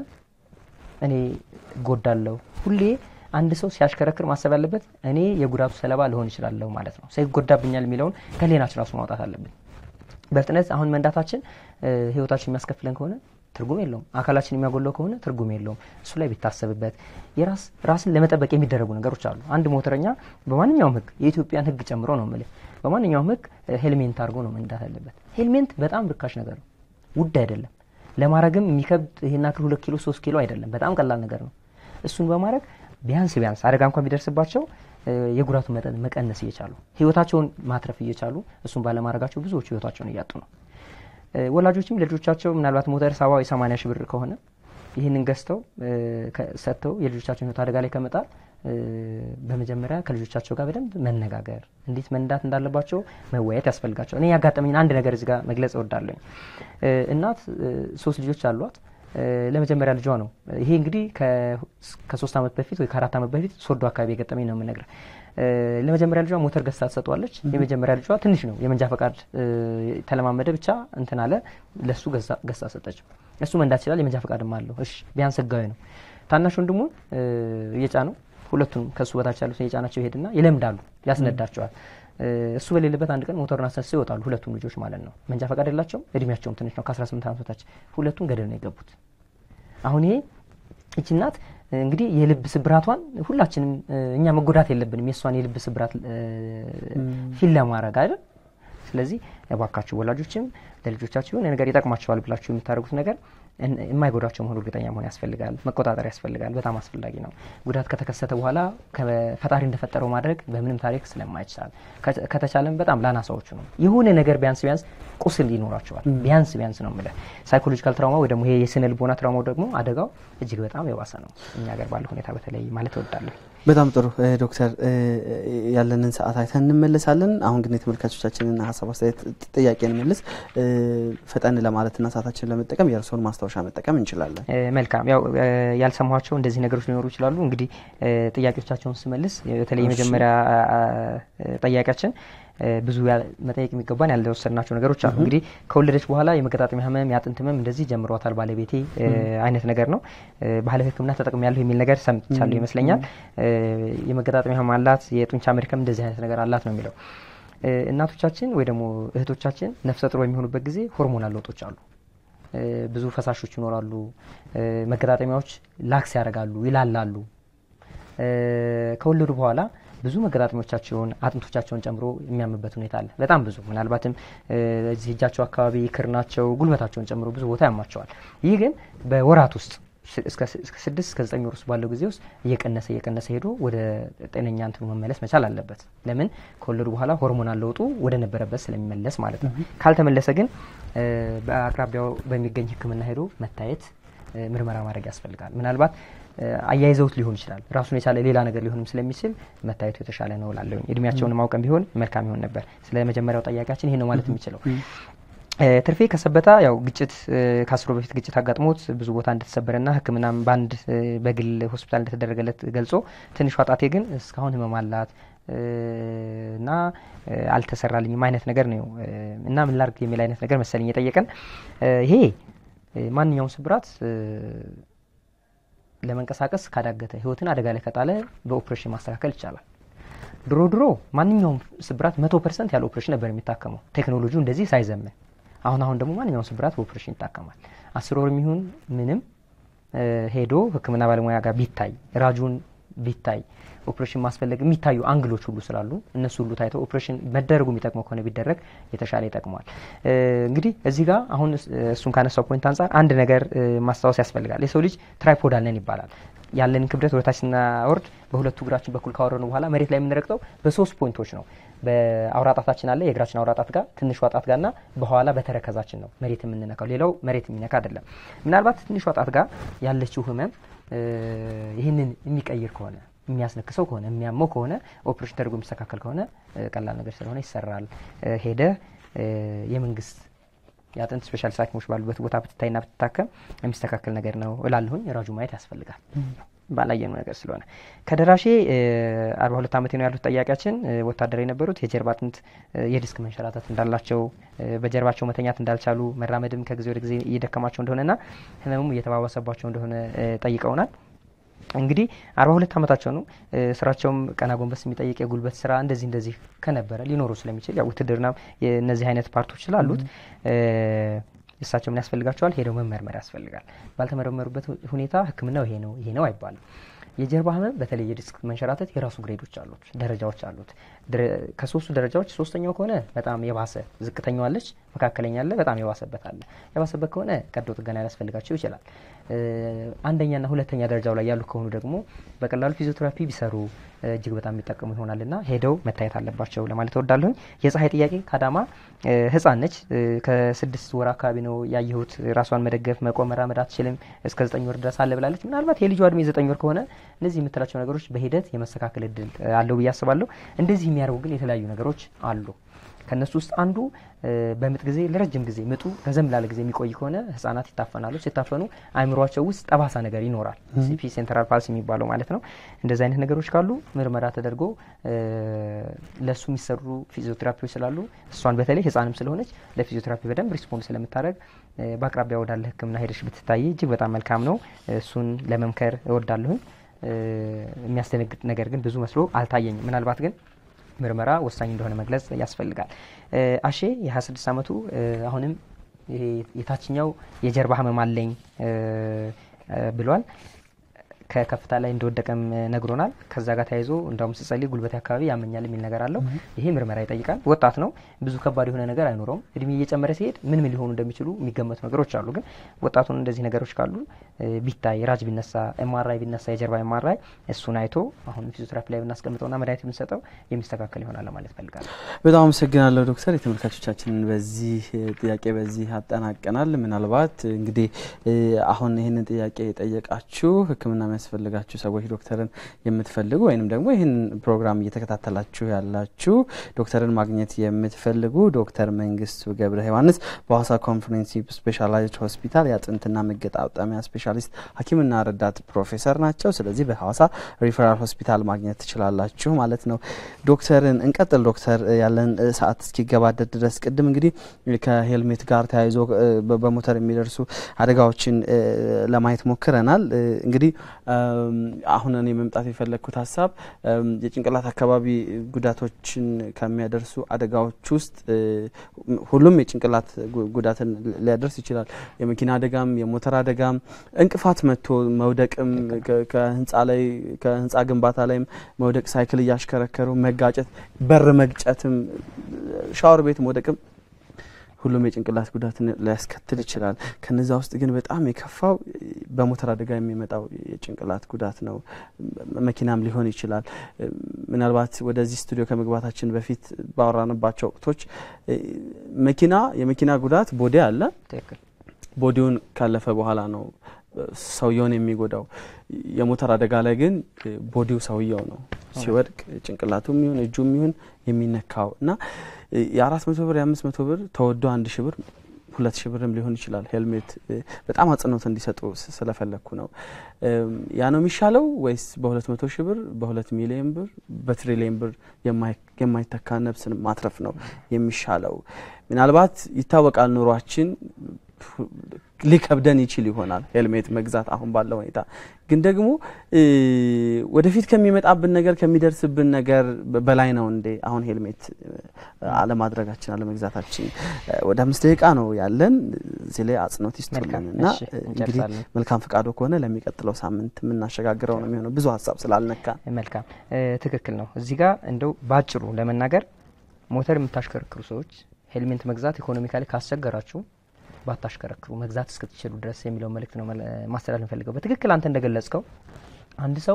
እኔ እጎዳለሁ። ሁሌ አንድ ሰው ሲያሽከረክር ማሰብ ያለበት እኔ የጉዳቱ ሰለባ ልሆን እችላለሁ ማለት ነው። ሰው ይጎዳብኛል የሚለውን ከሌናችን ራሱ ማውጣት አለብን። በፍጥነት አሁን መንዳታችን እ፣ ህይወታችን የሚያስከፍለን ከሆነ ትርጉም የለውም። አካላችን የሚያጎለው ከሆነ ትርጉም የለውም። እሱ ላይ ቢታሰብበት የራስ ራስን ለመጠበቅ የሚደረጉ ነገሮች አሉ። አንድ ሞተረኛ በማንኛውም ህግ የኢትዮጵያን ህግ ጨምሮ ነው የምልህ፣ በማንኛውም ህግ እ፣ ሄልሜንት አድርጎ ነው መንዳት ያለበት። ሄልሜንት በጣም ርካሽ ነገር ነው፣ ውድ አይደለም። ለማድረግም የሚከብድ ይሄን ያክል ሁለት ኪሎ ሶስት ኪሎ አይደለም፣ በጣም ቀላል ነገር ነው። እሱን በማድረግ ቢያንስ ቢያንስ አደጋ እንኳን ቢደርስባቸው እ፣ የጉዳቱን መጠን መቀነስ እየቻሉ ህይወታቸውን ማትረፍ እየቻሉ እሱን ባለማድረጋቸው ብዙዎቹ ህይወታቸውን እያጡ ነው። እ፣ ወላጆችም ለልጆቻቸው ምናልባት ሞተር ሰባ ወይ ሰማንያ ሺህ ብር ከሆነ ይህንን ገዝተው እ፣ ከ- ሰጥተው የልጆቻቸውን ህይወት አደጋ ላይ ከመጣል እ፣ በመጀመሪያ ከልጆቻቸው ጋር በደንብ መነጋገር፣ እንዴት መንዳት እንዳለባቸው መወያየት ያስፈልጋቸው። እኔ ያጋጠመኝን አንድ ነገር እዚህ ጋር መግለጽ እወዳለኝ። እ፣ እናት እ፣ ሶስት ልጆች አሏት። እ፣ ለመጀመሪያ ልጇ ነው ይሄ እንግዲህ ከ- ከሶስት ዓመት በፊት ወይ ከአራት ዓመት በፊት ሶዶ አካባቢ የገጠመኝ ነው የምነግርህ። እ፣ ለመጀመሪያ ልጇ ሞተር ገዝታ ትሰጠዋለች። የመጀመሪያ ልጇ ትንሽ ነው፣ የመንጃ ፈቃድ እ፣ ተለማመደ ብቻ እንትን አለ። ለሱ ገዝታ ገዝታ ሰጠችው። እሱ መንዳት ይችላል፣ የመንጃ ፈቃድም አለው። እሺ ቢያንስ ህጋዊ ነው። ታናሽ ወንድሙን እ፣ እየጫነው ሁለቱም ከእሱ በታች ያሉትን እየጫናቸው ይሄድና ይለምዳሉ፣ ያስነዳቸዋል። እ፣ እሱ በሌለበት አንድ ቀን ሞተሩን አስነስተው ይወጣሉ፣ ሁለቱም ልጆች ማለት ነው። መንጃ ፈቃድ የላቸውም፣ እድሜያቸውም ትንሽ ነው፣ ከ18 ዓመት በታች። ሁለቱም ገደል ነው የገቡት። አሁን ይሄ ይቺ እናት እንግዲህ የልብ ስብራቷን ሁላችንም እ፣ እኛ መጎዳት የለብንም የእሷን የልብ ስብራት እ፣ ፊል ለማድረግ አይደል። ስለዚህ እባካችሁ ወላጆችም ለልጆቻችሁ የሆነ ነገር ይጠቅማቸዋል ብላችሁ የምታደርጉት ነገር የማይጎዳቸው መሆኑ እርግጠኛ መሆን ያስፈልጋል። መቆጣጠር ያስፈልጋል። በጣም አስፈላጊ ነው። ጉዳት ከተከሰተ በኋላ ፈጣሪ እንደፈጠረው ማድረግ በምንም ታሪክ ስለማይቻል ከተቻለም በጣም ላናሳዎቹ ነው የሆነ ነገር ቢያንስ ቢያንስ ቁስል ይኖራቸዋል። ቢያንስ ቢያንስ ነው የምልህ። ሳይኮሎጂካል ትራውማ ወይ ደግሞ ይሄ የስነ ልቦና ትራውማው ደግሞ አደጋው እጅግ በጣም የባሰ ነው እኛ ሀገር ባለ ሁኔታ በተለይ ማለት እወዳለሁ። በጣም ጥሩ ዶክተር፣ ያለንን ሰዓት አይተን እንመለሳለን። አሁን ግን የተመልካቾቻችንን ሀሳብ፣ አስተያየት፣ ጥያቄ እንመልስ። ፈጠን ለማለትና ሰዓታችንን ለመጠቀም የእርስዎን ማስታወሻ መጠቀም እንችላለን። መልካም። ያው ያልሰማኋቸው እንደዚህ ነገሮች ሊኖሩ ይችላሉ። እንግዲህ ጥያቄዎቻቸውን ስመልስ በተለይ የመጀመሪያ ጠያቂያችን ብዙ መጠየቅ የሚገባን ያልወሰድናቸው ነገሮች አሉ። እንግዲህ ከወለደች በኋላ የመገጣጠሚያ ህመም፣ የአጥንት ህመም እንደዚህ ጀምሯታል ባለቤቴ አይነት ነገር ነው። ባህላዊ ሕክምና ተጠቅም ያለሁ የሚል ነገር ሰምቻለሁ ይመስለኛል። የመገጣጠሚያ ህመም አላት፣ የጡንቻ መድከም እንደዚህ አይነት ነገር አላት ነው የሚለው። እናቶቻችን ወይ ደግሞ እህቶቻችን ነፍሰ ጡር በሚሆኑበት ጊዜ ሆርሞናል ለውጦች አሉ። ብዙ ፈሳሾች ይኖራሉ። መገጣጠሚያዎች ላክስ ያደርጋሉ፣ ይላላሉ። ከወለዱ በኋላ ብዙ መገጣጠሚያዎቻቸውን አጥንቶቻቸውን ጨምሮ የሚያምበት ሁኔታ አለ። በጣም ብዙ ምናልባትም እዚህ እጃቸው አካባቢ ክርናቸው፣ ጉልበታቸውን ጨምሮ ብዙ ቦታ ያማቸዋል። ይህ ግን በወራት ውስጥ እስከ ስድስት እስከ ዘጠኝ ወር ውስጥ ባለው ጊዜ ውስጥ እየቀነሰ እየቀነሰ ሄዶ ወደ ጤነኛ እንትኑ መመለስ መቻል አለበት። ለምን ከወለዱ በኋላ ሆርሞናል ለውጡ ወደ ነበረበት ስለሚመለስ ማለት ነው። ካልተመለሰ ግን በአቅራቢያው በሚገኝ ሕክምና ሄዶ መታየት ምርመራ ማድረግ ያስፈልጋል። ምናልባት አያይዘውት ሊሆን ይችላል። ራሱን የቻለ ሌላ ነገር ሊሆንም ስለሚችል መታየቱ የተሻለ ነው ላለሁኝ። እድሜያቸውን ማውቀም ቢሆን መልካም ይሆን ነበር። ስለ መጀመሪያው ጠያቂያችን ይሄ ነው ማለት የሚችለው። ትርፌ ከሰበታ ያው ግጭት ከአስሮ በፊት ግጭት አጋጥሞት ብዙ ቦታ እንደተሰበረና ሕክምናም በአንድ በግል ሆስፒታል እንደተደረገለት ገልጾ ትንሿ ጣቴ ግን እስካሁን ህመም አላት እና አልተሰራልኝም አይነት ነገር ነው እና ምን ላርግ የሚል አይነት ነገር መሰለኝ የጠየቀን። ይሄ ማንኛውም ስብራት ለመንቀሳቀስ ካዳገተ ህይወትን አደጋ ላይ ከጣለ በኦፕሬሽን ማስተካከል ይቻላል። ድሮ ድሮ ማንኛውም ስብራት መቶ ፐርሰንት ያለ ኦፕሬሽን ነበር የሚታከመው ቴክኖሎጂው እንደዚህ ሳይዘምን። አሁን አሁን ደግሞ ማንኛውም ስብራት በኦፕሬሽን ይታከማል። አስር ወር የሚሆን ምንም ሄዶ ህክምና ባለሙያ ጋር ቢታይ ራጁን ቢታይ ኦፕሬሽን ማስፈለግ የሚታዩ አንግሎች ሁሉ ስላሉ እነሱ ሁሉ ታይተው ኦፕሬሽን መደረጉ የሚጠቅመው ከሆነ ቢደረግ የተሻለ ይጠቅመዋል። እንግዲህ እዚህ ጋር አሁን እሱን ካነሳው ፖይንት አንጻር አንድ ነገር ማስታወስ ያስፈልጋል። የሰው ልጅ ትራይፖድ አለን ይባላል። ያለንን ክብደት ወደታች ስናወርድ በሁለቱ እግራችን በኩል ካወረኑ በኋላ መሬት ላይ የምንረግጠው በሶስት ፖይንቶች ነው። በአውራጣታችን አለ የእግራችን አውራጣት ጋር ትንሿ ጣት ጋርና በኋላ በተረከዛችን ነው መሬት የምንነካው። ሌላው መሬት የሚነካ አይደለም። ምናልባት ትንሿ ጣት ጋር ያለችው ህመም ይህንን የሚቀይር ከሆነ የሚያስነክሰው ከሆነ የሚያመው ከሆነ ኦፕሬሽን ተደርጎ የሚስተካከል ከሆነ ቀላል ነገር ስለሆነ ይሰራል። ሄደ የመንግስት የአጥንት ስፔሻሊስት ሐኪሞች ባሉበት ቦታ ብትታይና ብትታከም የሚስተካከል ነገር ነው እላለሁኝ። ራጁ ማየት ያስፈልጋል ባላየኑ ነገር ስለሆነ። ከደራሼ አርባ ሁለት ዓመቴ ነው ያሉት ጠያቂያችን ወታደር የነበሩት የጀርባ አጥንት የዲስክ መንሸራተት እንዳላቸው በጀርባቸው መተኛት እንዳልቻሉ መራመድም ከጊዜ ወደ ጊዜ እየደከማቸው እንደሆነና ህመሙም እየተባባሰባቸው እንደሆነ ጠይቀውናል። እንግዲህ አርባ ሁለት ዓመታቸው ነው። ስራቸውም ቀና ጎንበስ የሚጠይቅ የጉልበት ስራ እንደዚህ እንደዚህ ከነበረ ሊኖሩ ስለሚችል ያው ውትድርና እነዚህ አይነት ፓርቶች ስላሉት እሳቸው ምን ያስፈልጋቸዋል? ሄደው መመርመር ያስፈልጋል። ባልተመረመሩበት ሁኔታ ሕክምናው ይሄ ነው ይሄ ነው አይባልም። የጀርባ ህመም በተለይ የዲስክ መንሸራተት የራሱ ግሬዶች አሉት፣ ደረጃዎች አሉት። ከሶስቱ ደረጃዎች ሶስተኛው ከሆነ በጣም የባሰ ዝቅተኛው አለች፣ መካከለኛ አለ፣ በጣም የባሰበት አለ። የባሰበት ከሆነ ቀዶ ጥገና ሊያስፈልጋቸው ይችላል። አንደኛና ሁለተኛ ደረጃው ላይ ያሉ ከሆኑ ደግሞ በቀላሉ ፊዚዮቴራፒ ቢሰሩ እጅግ በጣም የሚጠቀሙ ይሆናልና ሄደው መታየት አለባቸው ለማለት እወዳለሁኝ። የፀሐይ ጥያቄ ከአዳማ ህፃን ነች። ከስድስት ወር አካባቢ ነው ያየሁት። ራሷን መደገፍ መቆም፣ መራመድ አትችልም። እስከ ዘጠኝ ወር ድረስ አለ ብላለች። ምናልባት የልጇ እድሜ ዘጠኝ ወር ከሆነ እነዚህ የምትላቸው ነገሮች በሂደት የመስተካከል እድል አለው ብዬ አስባለሁ። እንደዚህ የሚያደርጉ ግን የተለያዩ ነገሮች አሉ። ከእነሱ ውስጥ አንዱ በምጥ ጊዜ ለረጅም ጊዜ ምጡ ረዘም ላለ ጊዜ የሚቆይ ከሆነ ህጻናት ይታፈናሉ። ሲታፈኑ አእምሯቸው ውስጥ ጠባሳ ነገር ይኖራል። ሲፒ ሴንትራል ፓልስ የሚባለው ማለት ነው። እንደዚህ አይነት ነገሮች ካሉ ምርመራ ተደርጎ ለእሱ የሚሰሩ ፊዚዮቴራፒዎች ስላሉ እሷን በተለይ ህጻንም ስለሆነች ለፊዚዮቴራፒ በደንብ ሪስፖንድ ስለምታደርግ በአቅራቢያ ወዳለ ሕክምና ሄደሽ ብትታይ እጅግ በጣም መልካም ነው። እሱን ለመምከር እወዳለሁኝ። የሚያስደነግጥ ነገር ግን ብዙ መስሎ አልታየኝም። ምናልባት ግን ምርመራ ወሳኝ እንደሆነ መግለጽ ያስፈልጋል። አሼ የ26 ዓመቱ አሁንም የታችኛው የጀርባ ህመም አለኝ ብሏል። ከከፍታ ላይ እንደወደቀም ነግሮናል። ከዛ ጋር ተያይዞ እንዳውም ስጸልይ ጉልበቴ አካባቢ ያመኛል የሚል ነገር አለው። ይሄ ምርመራ ይጠይቃል። ወጣት ነው፣ ብዙ ከባድ የሆነ ነገር አይኖረውም። እድሜ እየጨመረ ሲሄድ ምን ምን ሊሆኑ እንደሚችሉ የሚገመቱ ነገሮች አሉ። ግን ወጣቱን እንደዚህ ነገሮች ካሉ ቢታይ፣ ራጅ ቢነሳ፣ ኤምአርአይ ቢነሳ፣ የጀርባ ኤምአርአይ እሱን አይቶ አሁን ፊዚዮቴራፒ ላይ ብናስቀምጠውና መድኃኒት ብንሰጠው የሚስተካከል ይሆናል ለማለት ፈልጋለሁ። በጣም አመሰግናለሁ ዶክተር። የተመልካቾቻችንን በዚህ ጥያቄ በዚህ አጠናቀናል። ምናልባት እንግዲህ አሁን ይህንን ጥያቄ የጠየቃችሁ ሕክምና የሚያስፈልጋችሁ ሰዎች ዶክተርን የምትፈልጉ ወይንም ደግሞ ይህን ፕሮግራም እየተከታተላችሁ ያላችሁ ዶክተርን ማግኘት የምትፈልጉ ዶክተር መንግስቱ ገብረ ዮሐንስ በሀዋሳ ኮንፈረንሲቭ ስፔሻላይዝድ ሆስፒታል የአጥንትና መገጣጠሚያ ስፔሻሊስት ሐኪምና ረዳት ፕሮፌሰር ናቸው። ስለዚህ በሀዋሳ ሪፈራል ሆስፒታል ማግኘት ትችላላችሁ ማለት ነው። ዶክተርን እንቀጥል። ዶክተር ያለን ሰዓት እስኪገባደድ ድረስ ቅድም እንግዲህ ከሄልሜት ጋር ተያይዞ በሞተር የሚደርሱ አደጋዎችን ለማየት ሞክረናል። እንግዲህ አሁን እኔ መምጣት የፈለግኩት ሀሳብ የጭንቅላት አካባቢ ጉዳቶችን ከሚያደርሱ አደጋዎች ውስጥ ሁሉም የጭንቅላት ጉዳትን ሊያደርስ ይችላል። የመኪና አደጋም፣ የሞተር አደጋም፣ እንቅፋት መጥቶ መውደቅም፣ ከህንፃ ላይ ከህንፃ ግንባታ ላይም መውደቅ፣ ሳይክል እያሽከረከሩ መጋጨት፣ በር መግጨትም፣ ሻወር ቤት መውደቅም ሁሉም የጭንቅላት ጉዳትን ሊያስከትል ይችላል። ከነዛ ውስጥ ግን በጣም የከፋው በሞተር አደጋ የሚመጣው የጭንቅላት ጉዳት ነው። መኪናም ሊሆን ይችላል። ምናልባት ወደዚህ ስቱዲዮ ከመግባታችን በፊት ባወራንባቸው ወቅቶች መኪና የመኪና ጉዳት ቦዲ አለ። ቦዲውን ካለፈ በኋላ ነው ሰውየውን የሚጎዳው። የሞተር አደጋ ላይ ግን ቦዲው ሰውየው ነው ሲወድቅ ጭንቅላቱም ይሁን እጁም ይሁን የሚነካው እና የአራት መቶ ብር የአምስት መቶ ብር ተወዶ አንድ ሺ ብር ሁለት ሺ ብርም ሊሆን ይችላል። ሄልሜት በጣም አጽንኦት እንዲሰጡ ስለፈለግኩ ነው። ያ ነው የሚሻለው ወይስ በሁለት መቶ ሺ ብር በሁለት ሚሊዮን ብር በትሪሊየን ብር የማይተካ ነፍስን ማትረፍ ነው የሚሻለው? ምናልባት ይታወቃል ኑሯችን ሊከብደን ይችል ይሆናል ሄልሜት መግዛት አሁን ባለው ሁኔታ። ግን ደግሞ ወደፊት ከሚመጣብን ነገር ከሚደርስብን ነገር በላይ ነው እንዴ አሁን ሄልሜት አለማድረጋችን አለመግዛታችን? ወደ አምስት ደቂቃ ነው ያለን። እዚህ ላይ አጽንኦት ይስጡልን እና እንግዲህ መልካም ፈቃዶ ከሆነ ለሚቀጥለው ሳምንት የምናሸጋግረው ነው የሚሆነው ብዙ ሀሳብ ስላልነካ። መልካም ትክክል ነው። እዚህ ጋር እንደው ባጭሩ ለመናገር ሞተር የምታሽከረክሩ ሰዎች ሄልሜት መግዛት ኢኮኖሚካሊ ካስቸገራችሁ ባታሽከረክሩ መግዛት እስክትችሉ ድረስ የሚለውን መልእክት ነው ማስተላለፍ እንፈልገው። በትክክል አንተ እንደገለጽከው አንድ ሰው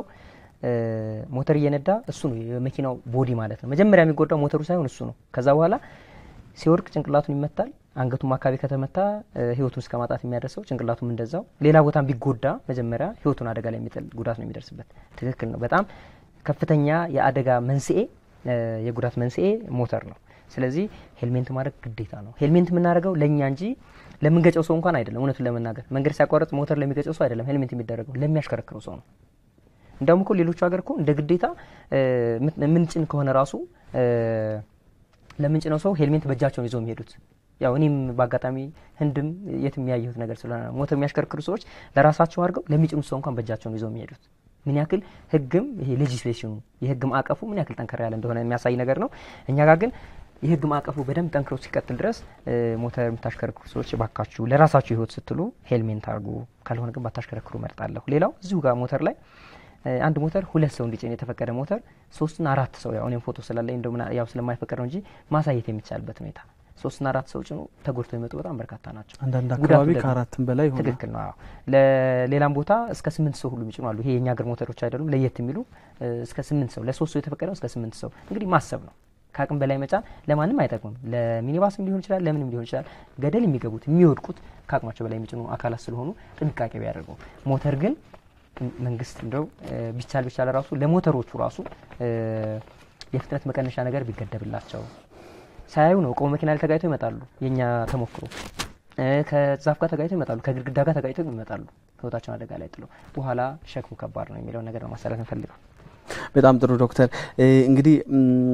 ሞተር እየነዳ እሱ ነው የመኪናው ቦዲ ማለት ነው። መጀመሪያ የሚጎዳው ሞተሩ ሳይሆን እሱ ነው። ከዛ በኋላ ሲወርቅ ጭንቅላቱን ይመታል። አንገቱም አካባቢ ከተመታ ህይወቱን እስከ ማጣት የሚያደርሰው ጭንቅላቱም እንደዛው። ሌላ ቦታም ቢጎዳ መጀመሪያ ህይወቱን አደጋ ላይ የሚጥል ጉዳት ነው የሚደርስበት። ትክክል ነው። በጣም ከፍተኛ የአደጋ መንስኤ የጉዳት መንስኤ ሞተር ነው። ስለዚህ ሄልሜንት ማድረግ ግዴታ ነው። ሄልሜንት የምናደርገው ለእኛ እንጂ ለምንገጨው ሰው እንኳን አይደለም። እውነቱን ለመናገር መንገድ ሲያቋርጥ ሞተር ለሚገጨው ሰው አይደለም ሄልሜንት የሚደረገው ለሚያሽከረክረው ሰው ነው። እንደውም እኮ ሌሎቹ ሀገር እኮ እንደ ግዴታ ምንጭን ከሆነ ራሱ ለምንጭነው ሰው ሄልሜንት በእጃቸውን ይዘው የሚሄዱት ያው እኔም በአጋጣሚ ህንድም የት የሚያየሁት ነገር ስለሆነ ሞተር የሚያሽከረክሩ ሰዎች ለራሳቸው አድርገው ለሚጭኑት ሰው እንኳን በእጃቸውን ይዘው የሚሄዱት ምን ያክል ህግም ይሄ ሌጂስሌሽኑ የህግ ማዕቀፉ ምን ያክል ጠንከር ያለ እንደሆነ የሚያሳይ ነገር ነው። እኛ ጋር ግን የህግ ማዕቀፉ በደንብ ጠንክሮ ሲቀጥል ድረስ ሞተር የምታሽከረክሩ ሰዎች ባካችሁ ለራሳችሁ ህይወት ስትሉ ሄልሜንት አድርጉ፣ ካልሆነ ግን ባታሽከረክሩ መርጣለሁ። ሌላው እዚሁ ጋር ሞተር ላይ አንድ ሞተር ሁለት ሰው እንዲጭን የተፈቀደ ሞተር ሶስትና አራት ሰው ያው እኔም ፎቶ ስላለኝ እንደው ያው ስለማይፈቀድ ነው እንጂ ማሳየት የሚቻልበት ሁኔታ ሶስትና አራት ሰው ጭኖ ተጎድቶ የመጡ በጣም በርካታ ናቸው። አንዳንድ አካባቢ ከአራትም በላይ ይሆናል። ትክክል ነው። ለሌላም ቦታ እስከ ስምንት ሰው ሁሉ የሚጭኑ አሉ። ይሄ የእኛ ሀገር ሞተሮች አይደሉም፣ ለየት የሚሉ እስከ ስምንት ሰው ለሶስት ሰው የተፈቀደው እስከ ስምንት ሰው እንግዲህ ማሰብ ነው። ከአቅም በላይ መጫን ለማንም አይጠቅምም። ለሚኒባስም ሊሆን ይችላል፣ ለምንም ሊሆን ይችላል። ገደል የሚገቡት የሚወድቁት ከአቅማቸው በላይ የሚጭኑ አካላት ስለሆኑ ጥንቃቄ ቢያደርጉ። ሞተር ግን መንግስት እንደው ቢቻል ቢቻል ራሱ ለሞተሮቹ ራሱ የፍጥነት መቀነሻ ነገር ቢገደብላቸው ሳያዩ ነው ቆሞ መኪና ላይ ተጋጭተው ይመጣሉ። የእኛ ተሞክሮ ከዛፍ ጋር ተጋጭተው ይመጣሉ፣ ከግድግዳ ጋር ተጋጭተው ይመጣሉ። ህይወታቸውን አደጋ ላይ ጥለው በኋላ ሸክሙ ከባድ ነው የሚለውን ነገር ነው ማሳለፍ እንፈልገው። በጣም ጥሩ ዶክተር። እንግዲህ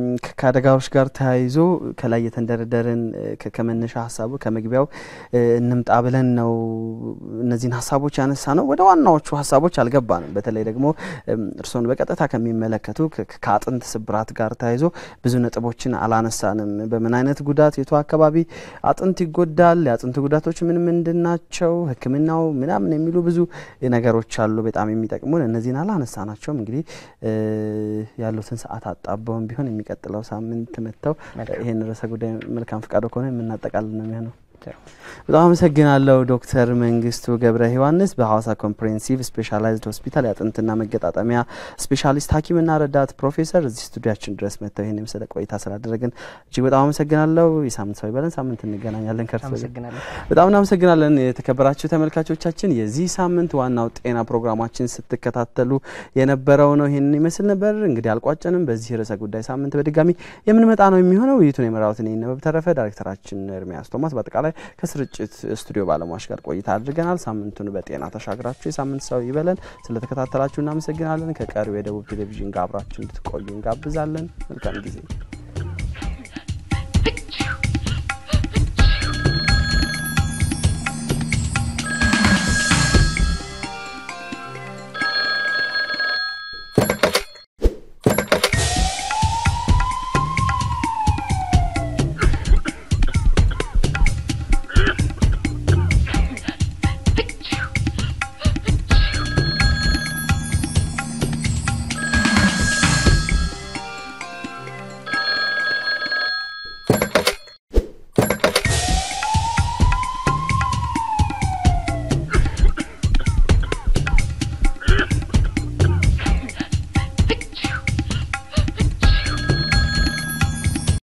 ከአደጋዎች ጋር ተያይዞ ከላይ የተንደረደርን ከመነሻ ሀሳቡ ከመግቢያው እንምጣ ብለን ነው እነዚህን ሀሳቦች ያነሳ ነው። ወደ ዋናዎቹ ሀሳቦች አልገባንም። በተለይ ደግሞ እርስዎን በቀጥታ ከሚመለከቱ ከአጥንት ስብራት ጋር ተያይዞ ብዙ ነጥቦችን አላነሳንም። በምን አይነት ጉዳት የቱ አካባቢ አጥንት ይጎዳል፣ የአጥንት ጉዳቶች ምን ምንድን ናቸው፣ ሕክምናው ምናምን የሚሉ ብዙ ነገሮች አሉ በጣም የሚጠቅሙን። እነዚህን አላነሳ ናቸውም። እንግዲህ ያሉትን ሰዓት አጣበውን ቢሆን የሚቀጥለው ሳምንት መጥተው ይህን ርዕሰ ጉዳይ መልካም ፈቃዶ ከሆነ የምናጠቃልል ነው የሚሆነው። በጣም አመሰግናለሁ ዶክተር መንግስቱ ገብረ ዮሐንስ በሐዋሳ ኮምፕሬሄንሲቭ ስፔሻላይዝድ ሆስፒታል የአጥንትና መገጣጠሚያ ስፔሻሊስት ሐኪምና ረዳት ፕሮፌሰር እዚህ ስቱዲያችን ድረስ መጥተው ይህን የመሰለ ቆይታ ስላደረግን እጅግ በጣም አመሰግናለሁ። የሳምንት ሰው ይበለን። ሳምንት እንገናኛለን። ከርስ በጣም እናመሰግናለን። የተከበራችሁ ተመልካቾቻችን የዚህ ሳምንት ዋናው ጤና ፕሮግራማችን ስትከታተሉ የነበረው ነው ይህንን ይመስል ነበር። እንግዲህ አልቋጨንም። በዚህ ርዕሰ ጉዳይ ሳምንት በድጋሚ የምንመጣ ነው የሚሆነው። ውይይቱን የመራሁት እኔ ነበብ ተረፈ፣ ዳይሬክተራችን ኤርሚያስ ቶማስ በአጠቃላይ ከስርጭት ስቱዲዮ ባለሙያዎች ጋር ቆይታ አድርገናል። ሳምንቱን በጤና ተሻግራችሁ የሳምንት ሰው ይበለን። ስለተከታተላችሁ እናመሰግናለን። ከቀሪው የደቡብ ቴሌቪዥን ጋር አብራችሁ እንድትቆዩ እንጋብዛለን። መልካም ጊዜ